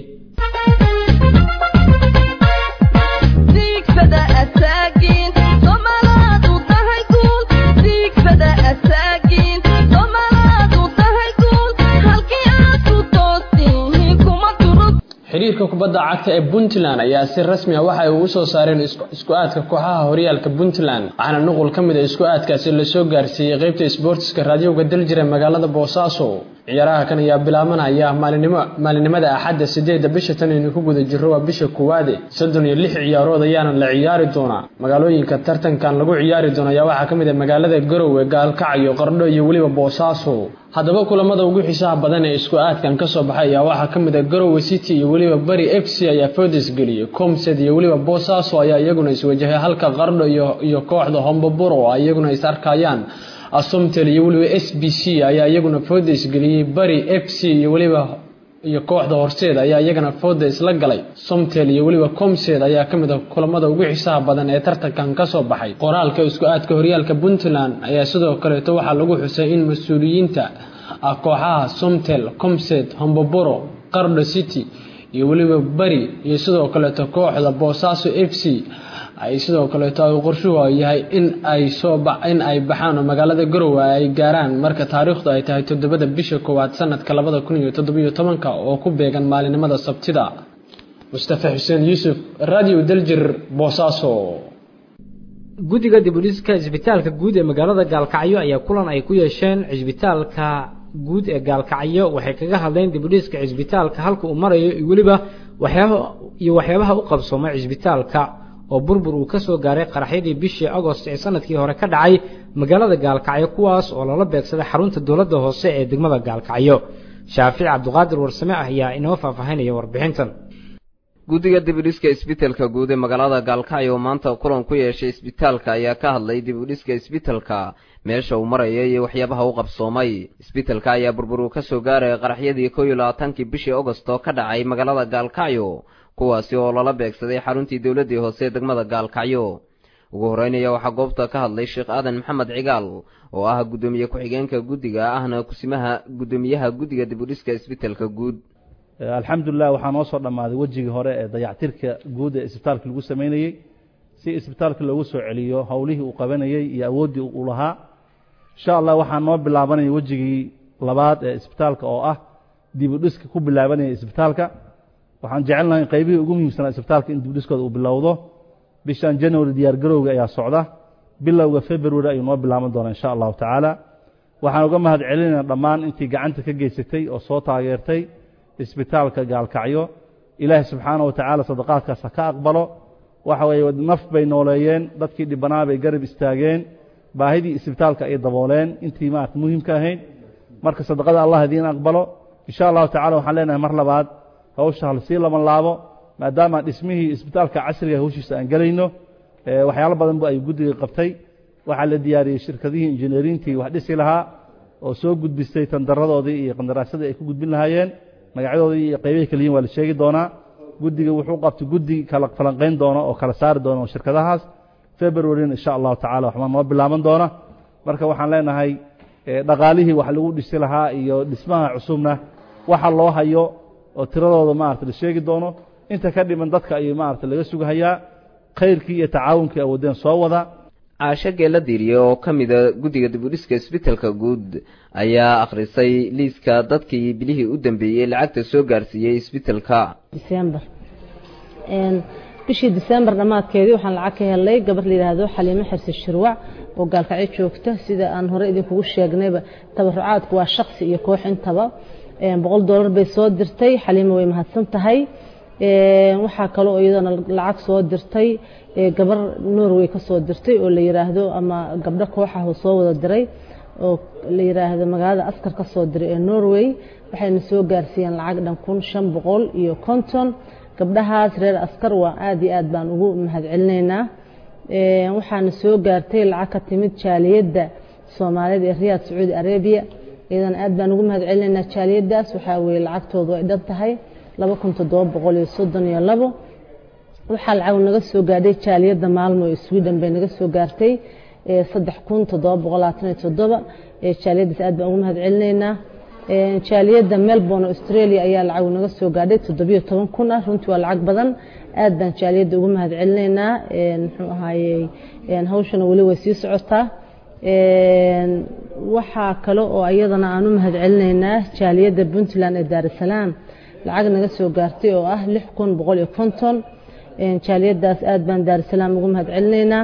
xiriirka kubadda cagta ee puntland ayaa si rasmi a waxa ay ugu soo saareen isku-aadka kooxaha horyaalka puntland waxaana nuqul ka mid a isku-aadkaasi lasoo gaarsiiyey qeybta isboortiska raadiyowga daljira magaalada boosaaso ciyaaraha kan ayaa bilaabanaya maalinimo maalinimada axadda sideedda bisha tan aynu ku guda jirro waa bisha koowaade soddon iyo lix ciyaarood ayaana la ciyaari doonaa magaalooyinka tartankan lagu ciyaari doono ayaa waxaa ka mid ah magaalada garowe gaalkacyo qardho iyo weliba boosaaso haddaba kulamada ugu xiisaha badan ee isku aadkan ka soo baxay ayaa waxaa ka mid ah garowe city iyo weliba bari f c ayaa foodis geliyey comsed iyo weliba boosaaso ayaa iyaguna iswajahay halka qardho iyo kooxda homboburo oo iyaguna is arkayaan asomtel iyo weliba s b c ayaa iyaguna fooda isgeliyey bari f c iyo weliba iyo kooxda horseed ayaa iyagana fooda isla galay somtel iyo weliba comsed ayaa ka mid ah kulamada ugu xiisaha badan ee tartankan ka soo baxay qoraalka isku aadka horyaalka puntland ayaa sidoo kaleeto waxaa lagu xusay in mas-uuliyiinta ah kooxaha somtel comsed homboboro qardho city iyo weliba bari iyo sidoo kaleeto kooxda boosaaso f c ay sidoo kaleeto ay qorshuhu yahay in ay soo in ay baxaan oo magaalada garowe ay gaaraan marka taariikhdu ay tahay toddobada bisha koowaad sanadka labada kun iyo toddobiyo tobanka oo ku beegan maalinimada sabtida mustafa xuseen yuusuf radio daljir boosaaso guddiga dibudhiska cisbitaalka guud ee magaalada gaalkacyo ayaa kulan ay ku yeesheen cisbitaalka guud ee gaalkacyo waxay kaga hadleen dibudhiska cisbitaalka halka uu marayo iyo weliba waxyaaba iyo waxyaabaha u qabsoomay cisbitaalka oo burbur uu ka soo gaaray qaraxyadii bishii agost ee sanadkii hore ka dhacay magaalada gaalkacyo kuwaas oo lala beegsaday xarunta dowladda hoose ee degmada gaalkacyo shaafic cabdiqaadir warsame ah ayaa inoo faahfaahinaya warbixintan guddiga dibudhiska isbitaalka guud ee magaalada gaalkacyo oo maanta kulan ku yeeshay isbitaalka ayaa ka hadlay dibudhiska isbitaalka meesha uu maraya iyo waxyaabaha u qabsoomay isbitaalka ayaa burbur uu ka soo gaaraya qaraxyadii kow iyo labaatankii bishii agost oo ka dhacay magaalada gaalkacyo kuwaasi oo lala beegsaday xaruntii dowladdii hoose ee degmada gaalkacyo ugu horreynaya waxaa goobta ka hadlay sheekh aadan maxamed cigaal oo ah guddoomiye ku-xigeenka guddiga ahna kusimaha guddoomiyaha guddiga dibudhiska isbitaalka guud alxamdulilah waxaa noo soo dhammaaday wejigii hore ee dayactirka guud ee isbitaalka lagu samaynayey si isbitaalka loogu soo celiyo howlihii uu qabanayey iyo awooddii uu lahaa insha allah waxaa noo bilaabanaya wejigii labaad ee isbitaalka oo ah dibudhiska ku bilaabanaya isbitaalka waxaan jecelnahay qaybihii ugu muhiimsanaa isbitaalka in dibudhiskooda uu bilowdo bishan january diyaar garowga ayaa socda bilowga february ayuu noo bilaaban doonaa insha allahu tacaala waxaan uga mahad celinaynaa dhammaan intii gacanta ka geysatay oo soo taageertay isbitaalka gaalkacyo ilaahay subxaana wa tacaala sadaqaadkaas ha ka aqbalo waxa weeye naf bay nooleeyeen dadkii dhibbanaa bay garab istaageen baahidii isbitaalka ay dabooleen intii maarata muhiimka ahayd marka sadaqada allah idiin aqbalo insha allahu tacala waxaan leenahay mar labaad hawsha halsii laban laabo maadaama dhismihii isbitaalka casriga hawshiisa aan gelayno waxyaalo badan bu ay guddiga qabtay waxaa la diyaariyey shirkadihii injineerintii wax dhisi lahaa oo soo gudbistay tandaradoodii iyo qandaraasadii ay ku gudbin lahaayeen magacyadoodii iyo qaybahay kala yihin waa la sheegi doonaa guddiga wuxuu qabtay guddi kala falanqayn doona oo kala saari doona shirkadahaas februarina insha allahu tacala waxbaa noo bilaaban doona marka waxaan leenahay dhaqaalihii wax lagu dhisi lahaa iyo dhismaha cusubna waxa loo hayo oo tiradooda maarata la sheegi doono inta ka dhiman dadka ayuu maarata laga sugahayaa khayrkii iyo tacaawunkii awoodeen soo wada caasho geela diiriye oo ka mida guddiga dibudhiska isbitaalka guud ayaa akhrisay liiska dadkii bilihii u dambeeyey lacagta soo gaarsiiyey isbitaalka december bishii disembar dhammaadkeedii waxaan lacag ka helay gabar la yidhaahdo xaliimo xirsi shirwac oo gaalkacyo joogta sida aan hore idinkugu sheegnayba tabarucaadku waa shaksi iyo koox intaba boqol doolar bay soo dirtay xaliimo way mahadsan tahay waxaa kaloo iyadana lacag soo dirtay gabar norway ka soo dirtay oo la yiraahdo ama gabdho kooxah oo soo wada diray oo la yiraahdo magaalada askar ka soo diray ee norway waxayna soo gaarsiiyeen lacag dhan kun shan boqol iyo konton gabdhahaas reer askar waa aad iyo aad baan ugu mahadcelinaynaa waxaana soo gaartay lacag ka timid jaaliyadda soomaaliyeed ee riyaad sacuudi arabiya iyadana aad baan ugu mahadcelinaynaa jaaliyaddaas waxaa weeye lacagtoodu ay dhan tahay laba kun toddoba boqol iyo soddon iyo labo waxaa lacag naga soo gaadhay jaaliyadda maalmo ee sweden bay naga soo gaartay saddex kun toddoba boqol labaatan iyo toddoba jaaliyaddaas aad baan ugu mahadcelinaynaa jaaliyadda melbourne australia ayaa lacag naga soo gaadhay toddobiyo toban kun ah runtii waa lacag badan aad baan jaaliyadda ugu mahadcelinaynaa muxuu ahaayey hawshana weli way sii socotaa waxaa kale oo iyadana aan u mahadcelinaynaa jaaliyadda puntland ee daarusalaam lacag naga soo gaartay oo ah lix kun boqol iyo konton jaaliyaddaas aad baan daarusalaam ugu mahadcelinaynaa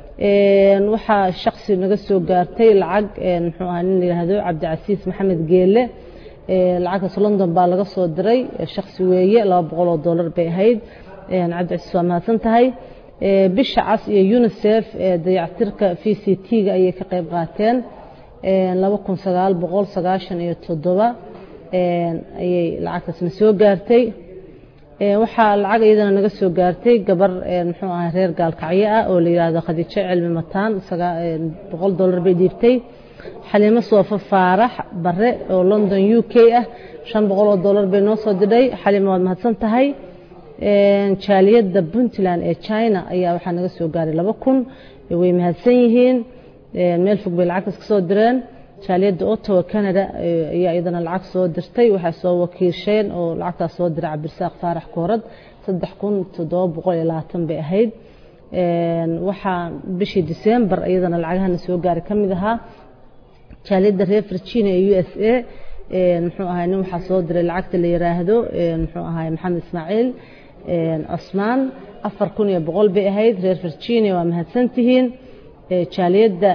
waxaa shaksi naga soo gaartay lacag muxuu ahaa nin la yidhaahdo cabdicasiis maxamed geele lacagtaas london baa laga soo diray shaksi weeye laba boqol oo dollar bay ahayd cabdicasiis waa mahadsan tahay bisha cas iyo unisef dayactirka v c t-ga ayay ka qayb qaateen laba kun sagaal boqol sagaashan iyo toddoba ayay lacagtaasna soo gaartay waxaa lacag iyadana naga soo gaartay gabar muxuu ahaa reer gaalkacyo ah oo la yidhaahdo khadiijo cilmi mataan boqol dollar bay dhiibtay xaliimo soofo faarax bare oo london u k ah shan boqol oo dollar bay noo soo didhay xaliimo waad mahadsan tahay jaaliyadda puntland ee china ayaa waxaa naga soo gaaray laba kun way mahadsan yihiin meel fog bay lacagtaas ka soo direen jaaliyadda ottawa canada ayaa iyadana lacag soo dirtay waxay soo wakiisheen oo lacagtaas soo diray cabdirasaaq faarax koorad saddex kun toddoba boqol iyo labaatan bay ahayd waxaa bishii december iyadana lacagahana soo gaaray ka mid ahaa jaaliyadda reer virginia ee u s a muxuu ahay nin waxaa soo diray lacagta la yiraahdo muxuu ahay maxamed ismaaciil cusmaan afar kun iyo boqol bay ahayd reer virginia waa mahadsantihiin jaaliyadda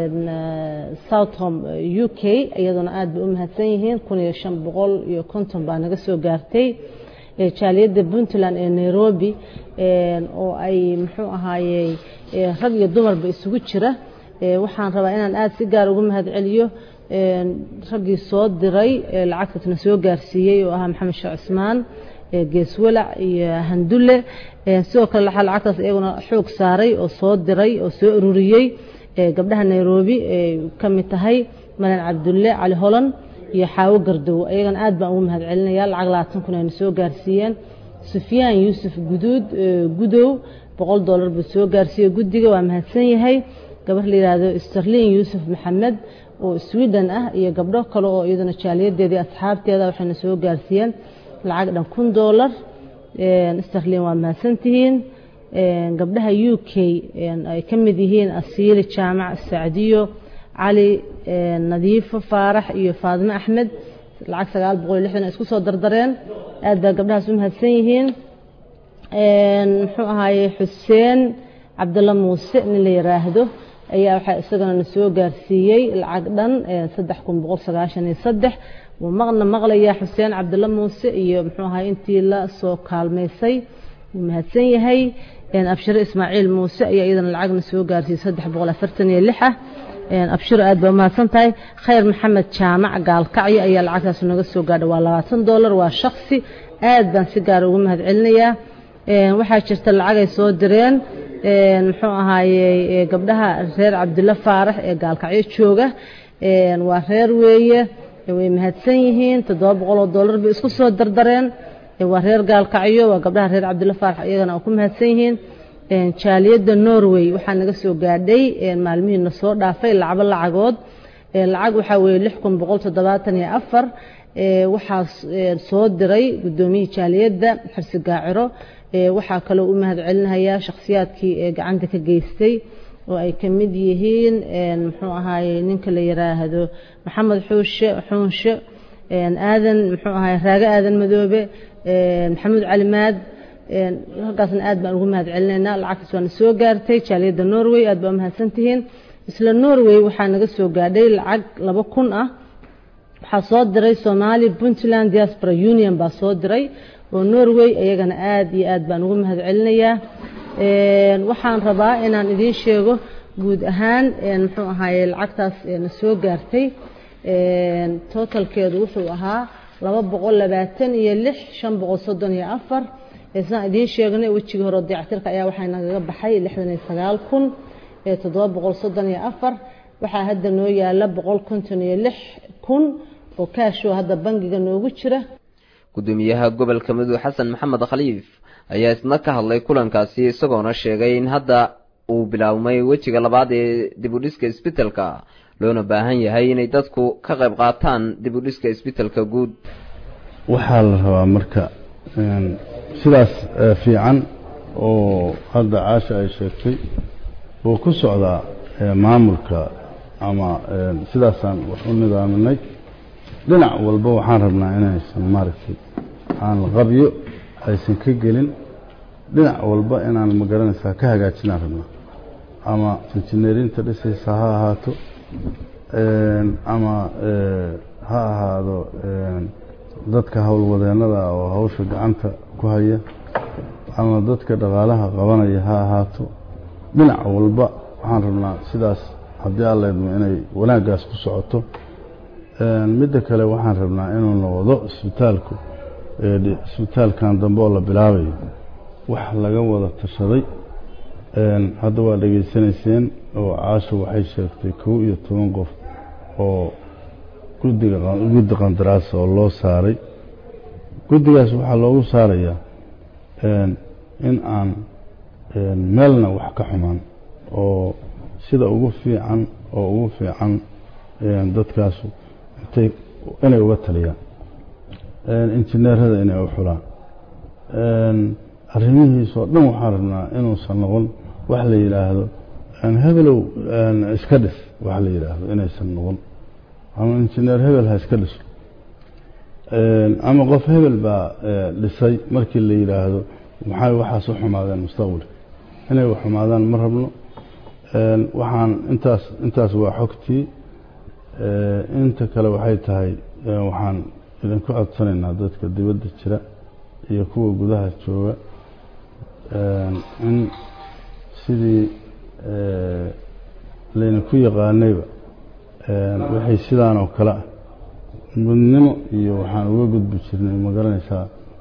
southom u k iyaduna aad bay u mahadsan yihiin kun iyo shan boqol iyo konton baa naga soo gaartay jaaliyadda puntland ee nairobi oo ay muxuu ahaayey rag iyo dumarba isugu jira waxaan rabaa inaan aada si gaar ugu mahadceliyo raggii soo diray lacagtaasna soo gaarsiiyey oo ahaa maxamed sheekh cusmaan geeswalac iyo handulle sidoo kale waxaa lacagtaas iyaguna xoog saaray oo soo diray oo soo ururiyey gabdhaha nairobi ka mid tahay malan cabdulle cali holan iyo xaawo gardow iyagana aad baan ugu mahadcelinaya lacag labaatan kun ayna soo gaarsiiyeen sufyaan yuusuf guduud gudow boqol dollar buu soo gaarsiiyey guddiga waa mahadsan yahay gabar la yidhaahdo sterlin yuusuf maxamed oo sweden ah iyo gabdho kale oo iyaduna jaaliyadeedii asxaabteeda waxayna soo gaarsiiyeen lacag dhan kun dollar sterlin waa mahadsantihiin gabdhaha u k ay ka mid yihiin asiili jaamac sacdiyo cali nadiifo faarax iyo faadime axmed lacag sagaal boqol iyo lixdan isku soo dardareen aad baa gabdhahaas u mahadsan yihiin muxuu ahaaye xuseen cabdalla muuse nin la yiraahdo ayaa waxaa isagana na soo gaarsiiyey lacag dhan saddex kun boqol sagaashan iyo saddex wuu maqna maqlayaa xuseen cabdalla muuse iyo muxuu ahaay intii la soo kaalmaysay wuu mahadsan yahay abshiro ismaaciil muuse ayaa iyadana lacagna soo gaarsiiyey saddex boqol afartan iyo lix ah abshiro aad baa umahadsan tahay khayr maxamed jaamac gaalkacyo ayaa lacagtaas naga soo gaadha waa labaatan dollar waa shaksi aad baan si gaara ugu mahadcelinayaa waxaa jirta lacag ay soo direen muxuu ahaayey gabdhaha reer cabdilla faarax ee gaalkacyo jooga waa reer weeye way mahadsan yihiin toddoba boqol oo dollar bay isku soo dardareen waa reer gaalkacyo waa gabdhaha reer cabdilla faarax iyagana ku mahadsan yihiin jaaliyadda norway waxaa naga soo gaadhay maalmihiina soo dhaafay lacabo lacagood lacag waxaa weeye lix kun boqol toddobaatan iyo afar waxaa soo diray guddoomiyihii jaaliyadda xirsi gaaciro waxaa kaloo u mahad celinayaa shakhsiyaadkii ee gacanta ka geystay oo ay ka mid yihiin muxuu ahaaye ninka la yiraahdo maxamed xuushe xuunshe aadan muxuu ahaye raage aadan madoobe maxamuud calimaad halkaasna aad baan ugu mahad celinaynaa lacagtaas waana soo gaartay jaaliyadda norway aad baa umahadsantihiin isla norway waxaa naga soo gaadhay lacag laba kun ah waxaa soo diray somali puntland diaspora union baa soo diray oo norway iyagana aad iyo aad baan ugu mahad celinayaa waxaan rabaa inaan idiin sheego guud ahaan muxuu ahaaye lacagtaas na soo gaartay totalkeedu wuxuu ahaa laba boqol labaatan iyo lix shan boqol soddon iyo afar sidaan idiin sheegnay wejigii hore dayactirka ayaa waxaa nagaga baxay lixdan iyo sagaal kun toddoba boqol soddon iyo afar waxaa hadda noo yaala boqol konton iyo lix kun oo kaashoo hadda bangiga noogu jira gudoomiyaha gobolka mudug xasan maxamed khaliif ayaa isna ka hadlay kulankaasi isagoona sheegay in hadda uu bilaabmay wejiga labaad ee dibudhiska isbitelka loona baahan yahay inay dadku ka qayb qaataan dibudhiska isbitelka guud waxaa la rabaa marka sidaas fiican oo hadda caasha ay sheegtay oo ku socdaa maamulka ama sidaasaan wax u nidaaminay dhinac walba waxaan rabnaa inaysan maaragtay aan qabyo aysan ka gelin dhinac walba inaan magaranaysaa ka hagaajinaan rabnaa ama injineerinta dhisaysa ha ahaato ama ha ahaado dadka howlwadeennada oo hawsha gacanta ku haya ama dadka dhaqaalaha qabanaya ha ahaato dhinac walba waxaan rabnaa sidaas haddii alleedmo inay wanaaggaas ku socoto midda kale waxaan rabnaa inuu noqdo isbitaalku isbitaalkan dambe oo la bilaabayo wax laga wada tashaday hadda waa dhegaysanayseen oo caasho waxay sheegtay kow iyo toban qof oo guddiga guddi qandaraas oo loo saaray guddigaas waxaa loogu saarayaa in aan meelna wax ka xumaan oo sida ugu fiican oo ugu fiican dadkaasu intay inay uga taliyaan injineerada inay u xulaan arrimihiisoo dhan waxaan rabnaa inuusan noqon wax la yidhaahdo hebelow iska dhis wax la yidhaahdo inaysan noqon ama injineer hebel ha iska dhiso ama qof hebel baa dhisay markii la yidhaahdo maxay waxaas u xumaadeen mustaqbalka inay wax xumaadaan ma rabno waxaan intaas intaas waa xogtii inta kale waxay tahay waxaan idinku codsanaynaa dadka dibadda jira iyo kuwa gudaha jooga in sidii laydinku yaqaanayba wixii sidaan oo kale ah gudnimo iyo waxaan uga gudbi jirnay ma garanaysaa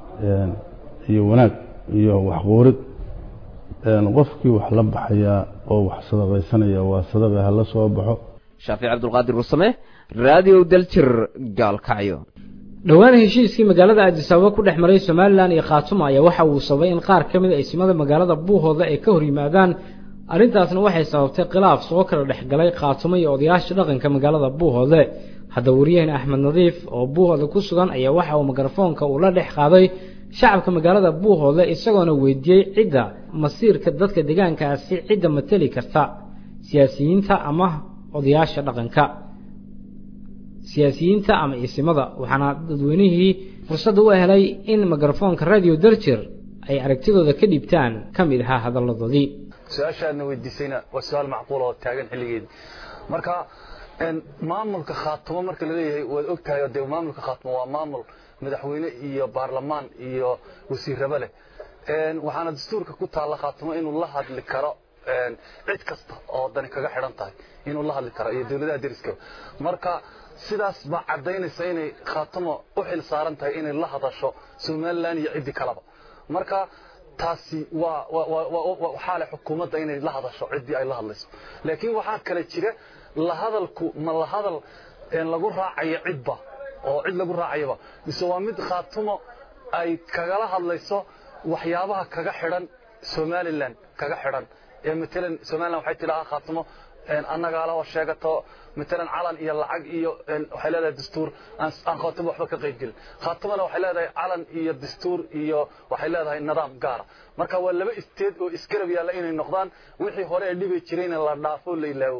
iyo wanaag iyo waxquurid qofkii wax la baxayaa oo wax sadaqaysanaya waa sadaqa hala soo baxo shaafic cabdulqaadir rusame raadiyo daljir gaalkacyo dhowaan heshiiskii magaalada aadisaababa ku dhex maray somalilan iyo khaatuma ayaa waxa uu sababay in qaar ka mid a isimada magaalada buuhooda ay ka hor yimaadaan arrintaasna waxay sababtay khilaaf soo kala dhexgalay khaatumo iyo odayaasha dhaqanka magaalada buuhoode haddaba wariyaheen axmed nadiif oo buuhooda ku sugan ayaa waxa uu mikrofoonka uu la dhex qaaday shacabka magaalada buuhoode isagoona weydiiyey cidda masiirka dadka deegaankaasi cidda mateli karta siyaasiyiinta ama odayaasha dhaqanka siyaasiyiinta ama isimada waxaana dadweynihii fursadda u helay in mikrofoonka radio darjir ay aragtidooda ka dhiibtaan ka mid ahaa hadalladoodii su-aashaadna weydiisayna waa su-aal macquul oo taagan xilligeedi marka maamulka khaatumo marka laleeyahay waad og tahay dee maamulka khaatumo waa maamul madaxweyne iyo baarlamaan iyo wasiiraba leh waxaana dastuurka ku taalla khaatumo inuu la hadli karo cid kasta oo dani kaga xidhan tahay inuu la hadli karo iyo dowladaha deriska marka sidaas baa caddaynaysa inay khaatumo u xil saaran tahay inay la hadasho somalilan iyo ciddii kaleba marka taasi waa waxaa leh xukuumadda inay la hadasho ciddii ay la hadlayso laakiin waxaa kale jira la hadalku ma la hadal lagu raacayo cidba oo cid lagu raacayaba mise waa mid khaatumo ay kagala hadlayso waxyaabaha kaga xidhan somalilan kaga xidhan ee matalan somalilan waxay tidhahaa khaatumo annagaa laho sheegato matalan calan iyo lacag iyo waxay leedahay dastuur aan khaatumo waxba ka qayb gelin khaatumona waxay leedahay calan iyo dastuur iyo waxay leedahay nidaam gaara marka waa laba isteed oo isgarab yaalla inay noqdaan wixii hore ee dhibi jirayna la dhaafo la ilaawo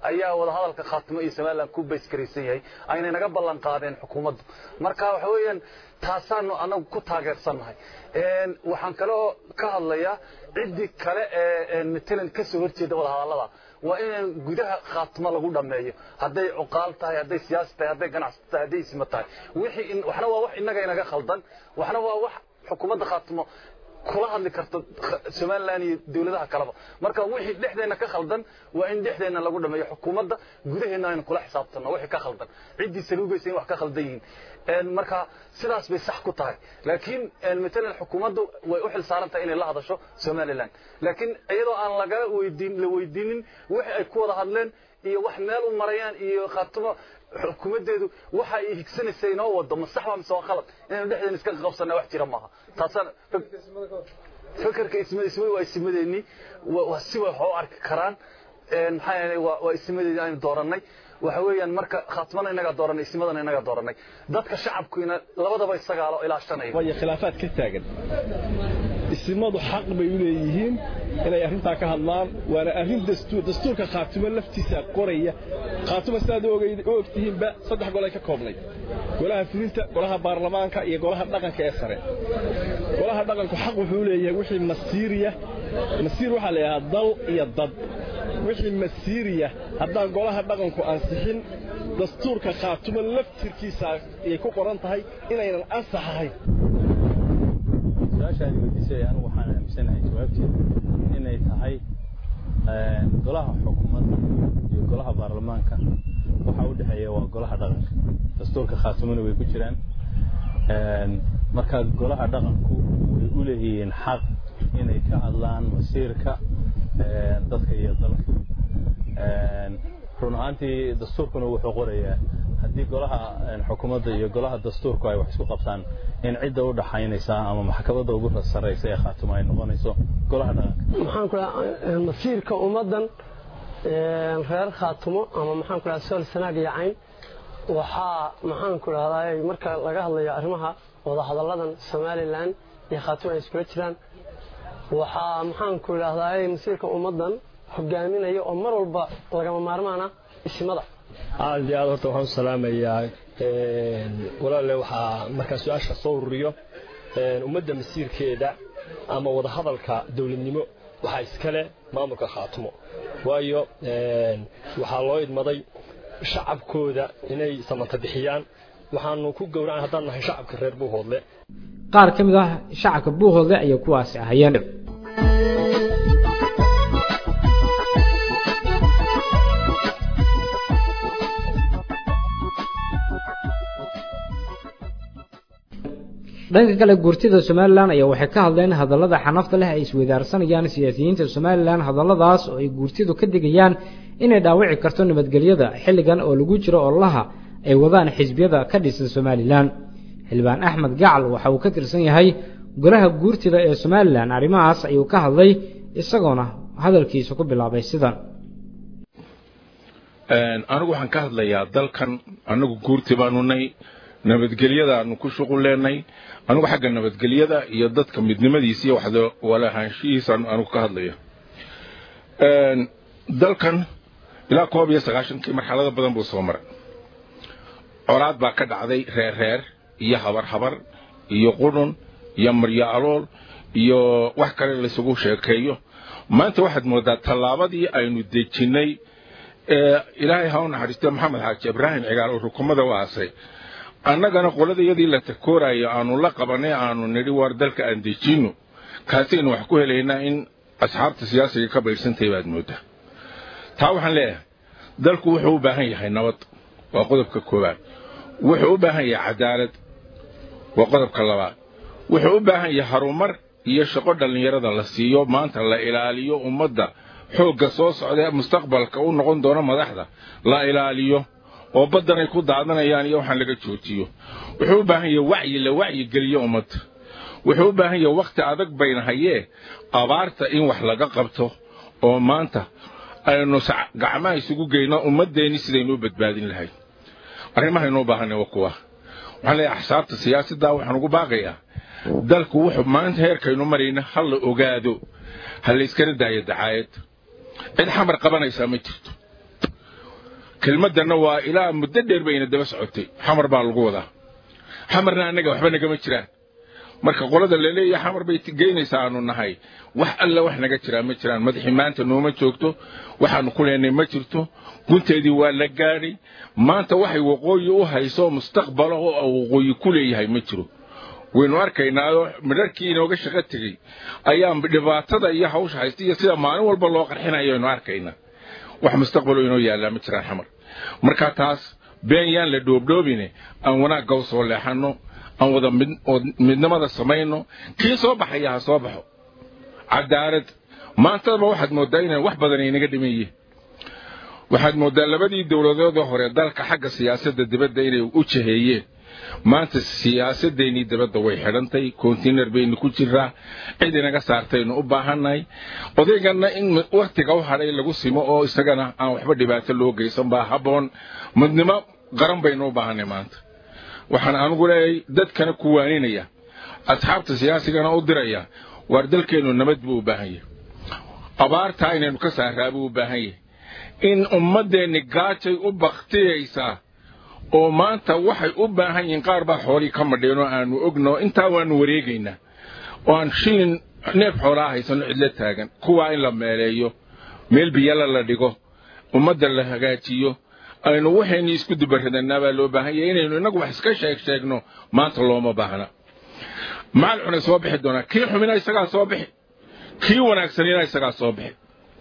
ayaa wadahadalka khaatimo iyo somalilan ku bayskaraysan yahay aynay naga ballan qaadeen xukuumaddu marka waxa weeyaan taasaanu anagu ku taageersannahay waxaan kaloo ka hadlayaa ciddii kale ee matalan ka soo horjeeda wadahadallada waa in gudaha khaatimo lagu dhammeeyo hadday cuqaal tahay hadday siyaasi tahay hadday ganacsi tahay hadday isma tahay wixii waxna waa wax innaga inaga khaldan waxna waa wax xukuumadda khaatimo kula hadli karto somalilan iyo dowladaha kaleba marka wixii dhexdeena ka khaldan waa in dhexdeena lagu dhameeyo xukuumadda gudaheena aynu kula xisaabtanno wixii ka khaldan ciddii saluugaysa in wax ka khaldan yihiin marka sidaas bay sax ku tahay laakiin matalan xukuumaddu way u xil saaran tahay inay la hadasho somalilan laakiin iyadoo aan laga weydiin la weydiinin wixii ay ku wada hadleen iyo wax meel u marayaan iyo khaatimo xukuumaddeedu waxa ay higsanaysa inoo wado ma sax waa mise waa khalad inaynu dhexdeena iska qabsanna wax jira maaha taasaan fakarka ismada ismada waa ismadeennii waa si way wax u arki karaan maxaa yeelay waa waa ismadeedii aynu doorannay waxa weeyaan marka khaatimana inagaa dooranay ismadana inagaa dooranay dadka shacabkiina labadaba isagaalo ilaashanaya waayo khilaafaad ka taagan isimadu xaq bay u leeyihiin inay arrintaa ka hadlaan waana arrin dastuur dastuurka khaatimo laftiisa qoraya khaatimo sidaad u ogtihiinba saddex gol ay ka koobnay golaha fulinta golaha baarlamaanka iyo golaha dhaqanka ee sare golaha dhaqanku xaq wuxuu leeyahay wixii masiiriya masiir waxaa la yidhahaa dal iyo dad wixii masiiriya haddaan golaha dhaqanku ansixin dastuurka khaatimo laftirkiisa ayay ku qoran tahay inaynan ansax ahayn su-aashaad weydiisay anigu waxaan aaminsanahay jawaabteedu inay tahay golaha xukuumadda iyo golaha baarlamaanka waxa u dhexeeya waa golaha dhaqanka dastuurka khaatimona way ku jiraan marka golaha dhaqanku way u leeyihiin xaq inay ka hadlaan masiirka dadka iyo dalka run ahaantii dastuurkuna wuxuu qorayaa haddii golaha xukuumadda iyo golaha dastuurku ay wax isku qabtaan in cidda u dhaxaynaysa ama maxkamadda ugu sarraysa ee khaatimo ay noqonayso golaha dhaqanka maxaan ku dhaha masiirka ummaddan reer khaatimo ama maxaan ku dhaha sool sanaag iyo cayn waxaa maxaan ku dhahdaa marka laga hadlayo arrimaha wadahadalladan somalilan iyo khaatimo ay iskula jiraan waxaa maxaan ku idhaahdaa masiirka ummaddan hogaaminaya oo mar walba lagama maarmaana ismada aad iyo aad horta waxaan u salaamayaa walaale waxaa markaa su-aasha soo ururiyo ummadda masiirkeeda ama wadahadalka dowladnimo waxaa iskale maamulka khaatimo waayo waxaa loo idmaday shacabkooda inay samata bixiyaan waxaanu ku gowracan haddaan nahay shacabka reer buuhoodle qaar ka mid ah shacabka buuhoodle ayay kuwaasi ahayeen dhanka kale guurtida somalilan ayaa waxay ka hadleen hadallada xanafta leh ay isweydaarsanayaan siyaasiyiinta somalilan hadalladaas oo ay guurtidu ka digayaan inay dhaawici karto nabadgelyada xilligan oo lagu jiro ololaha ay wadaan xisbiyada ka dhisan somalilan xildhibaan axmed gacal waxa uu ka tirsan yahay golaha guurtida ee somalilan arrimahaas ayuu ka hadlay isagoona hadalkiisa ku bilaabay sidan anigu waxaan ka hadlayaa dalkan anagu guurti baanu nay nabadgelyadaanu ku shuqul leenay anigu xagga nabadgelyada iyo dadka midnimadiisa iyo waxda walahaanshihiisaan anigu ka hadlaya dalkan ilaa koob iyo sagaashankii marxalado badan buu soo maray colaad baa ka dhacday reer reer iyo habar habar iyo qudhun iyo maryo alool iyo wax kale laysugu sheekeeyo maanta waxaad moodaa tallaabadii aynu dejinnay ee ilaahay ha u naxariistay maxamed xaaji ibraahim cigaal oo rukumada u aasay annagana qoladayadii la takoorayo aanu la qabanay aanu nidhi waar dalka aan dejinno kaasaynu wax ku helaynaa in asxaabta siyaasiga ka baydhsantahay baad mooddaa taa waxaan leeyahay dalku wuxuu u baahan yahay nabad waa qodobka koowaad wuxuu u baahan yahay cadaalad waa qodobka labaad wuxuu u baahan yahay harumar iyo shaqo dhallinyarada la siiyo maanta la ilaaliyo ummadda xoogga soo socda mustaqbalka u noqon doona madaxda la ilaaliyo oo baddanay ku daadanayaan iyo waxaan laga joojiyo wuxuu u baahan yahay wacyi la wacyi geliyo ummadda wuxuu u baahan yahay wakhti adag bayna hayee abaarta in wax laga qabto oo maanta aynu gacmaha isugu geyno ummaddeenni sidaynu u badbaadin lahayd arrimahaynuu baahanay waa kuwa waxaan leeyahay axsaabta siyaasadda waxaan ugu baaqayaa dalku wuxuu maanta heerkaynu marayna ha la ogaado ha layskana daayo dacaayad cid xamar qabanaysaa ma jirto kelmaddanna waa ilaa muddo dheer bayna daba socotay xamar baa lagu wadaa xamarna annaga waxba nagama jiraan marka qolada laleeyahay xamar bay geynaysaa aanu nahay wax alla wax naga jiraa ma jiraan madaxii maanta nooma joogto waxaanu ku leenay ma jirto gunteedii waa la gaadhay maanta waxay waqooyi u hayso mustaqbala oo waqooyi ku leeyahay ma jiro waynu arkaynaayo midharkii inooga shaqo tegey ayaan dhibaatada iyo hawsha haysta iyo sida maalin walba loo qarxinayo aynu arkaynaa wax mustaqbalo inoo yaallaa ma jiraan xamar marka taas been yaan la dhoobdhoobine aan wanaagga u soo leexanno aan wada midnimada samayno kii soo baxaya ha soo baxo cadaalad maantadaba waxaad mooddaa inay wax badan inaga dhiman yihiin waxaad mooddaa labadii dowladoodoo hore dalka xagga siyaasadda dibadda inay u jaheeyeen maanta siyaasadeennii dibadda way xidhantay kontinar baynu ku jiraa cid inaga saartaynu u baahannahay odayganna in wakhtiga u hadhay lagu simo oo isagana aan waxba dhibaato loo geysan baa habboon midnimo qaran baynu u baahanay maanta waxaan anugu leeyahay dadkana ku waaninaya asxaabta siyaasigana u diraya waar dalkeennu nabad buu u baahan yahay abaartaa inaynu ka saaraa buu u baahan yahay in ummaddeenni gaajay u baktiyaysaa oo maanta waxay u baahan yihiin qaar baa xoolii ka madheen oo aanu ogno intaa waanu wareegaynaa oo aan shilin neef xoolaa haysano cidlo taagan kuwaa in la meeleeyo meel biyala la dhigo ummadda la hagaajiyo aynu waxayni isku dubaradannaa baa loo baahan yahay inaynu innagu wax iska sheeg sheegno maanta looma baahna macal xunay soo bixi doonaa kii xumina isagaa soo bixi kii wanaagsanina isagaa soo bixi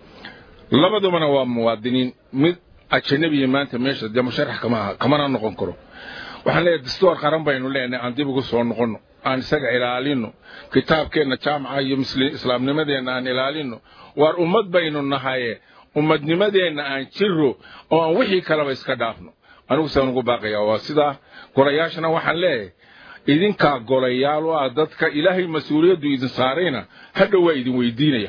labadubana waa muwaadiniin mid ajanabiya maanta meesha dee musharax kama aha kamana noqon karo waxaan leeyahay dastuur qaran baynu leenahay aan dib ugu soo noqonno aan isaga ilaalino kitaabkeenna jaamaca iyo islaamnimadeenna aan ilaalino waar ummad baynu nahaye ummadnimadeenna aan jiro oo aan wixii kaleba iska dhaafno anigu saan ugu baaqayaa waa sidaa golayaashana waxaan leeyahay idinkaa golayaal u ah dadka ilaahay mas-uuliyaddu idin saarayna hadhow waa idin weydiinaya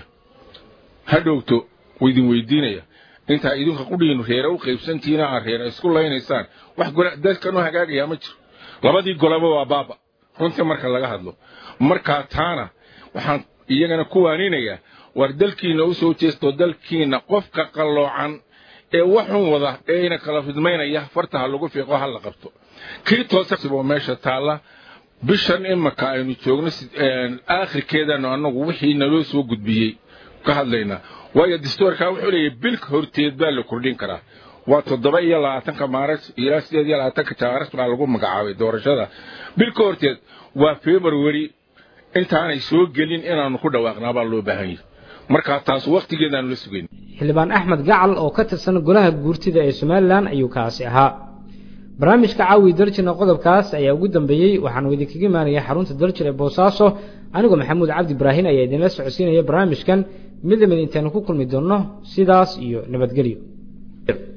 hadhowto waa idin weydiinaya intaa idinka qudhiinu reere u qaybsantihiina aad reere isku laynaysaan wax dadkan u hagaagayaa ma jiro labadii golaba waa baaba runtii marka laga hadlo markaa taana waxaan iyagana ku waaninayaa war dalkiina u soo jeesto dalkiina qofka qalloocan ee waxun wada ee ina kala fidmaynaya farta ha lagu fiiqo ha la qabto kii toosaboo meesha taalla bishan imaka aynu joogno aakhirkeedanu annagu wixii naloo soo gudbiyey ka hadlaynaa waayo dastuurkaa wuxuu leeyahy bilka horteed baa la kordhin karaa waa toddoba iyo labaatanka maaras ilaa sideed iyo labaatanka jaaras baa lagu magacaabay doorashada bilka horteed waa february intaanay soo gelin inaanu ku dhawaaqnaa baa loo baahan yahay markaa taas wakhtigeedaanu la sugayn xildhibaan axmed gacal oo ka tirsan golaha guurtida ee somalilan ayuu kaasi ahaa barnaamijka caawi darjina qodobkaas ayaa ugu dambeeyey waxaanu idinkaga imaanaya xarunta daljir ee boosaaso anigoo maxamuud cabdi ibraahin ayaa idinla socodsiinaya barnaamijkan mid lamid intaynu ku kulmi doonno sidaas iyo nabadgelyo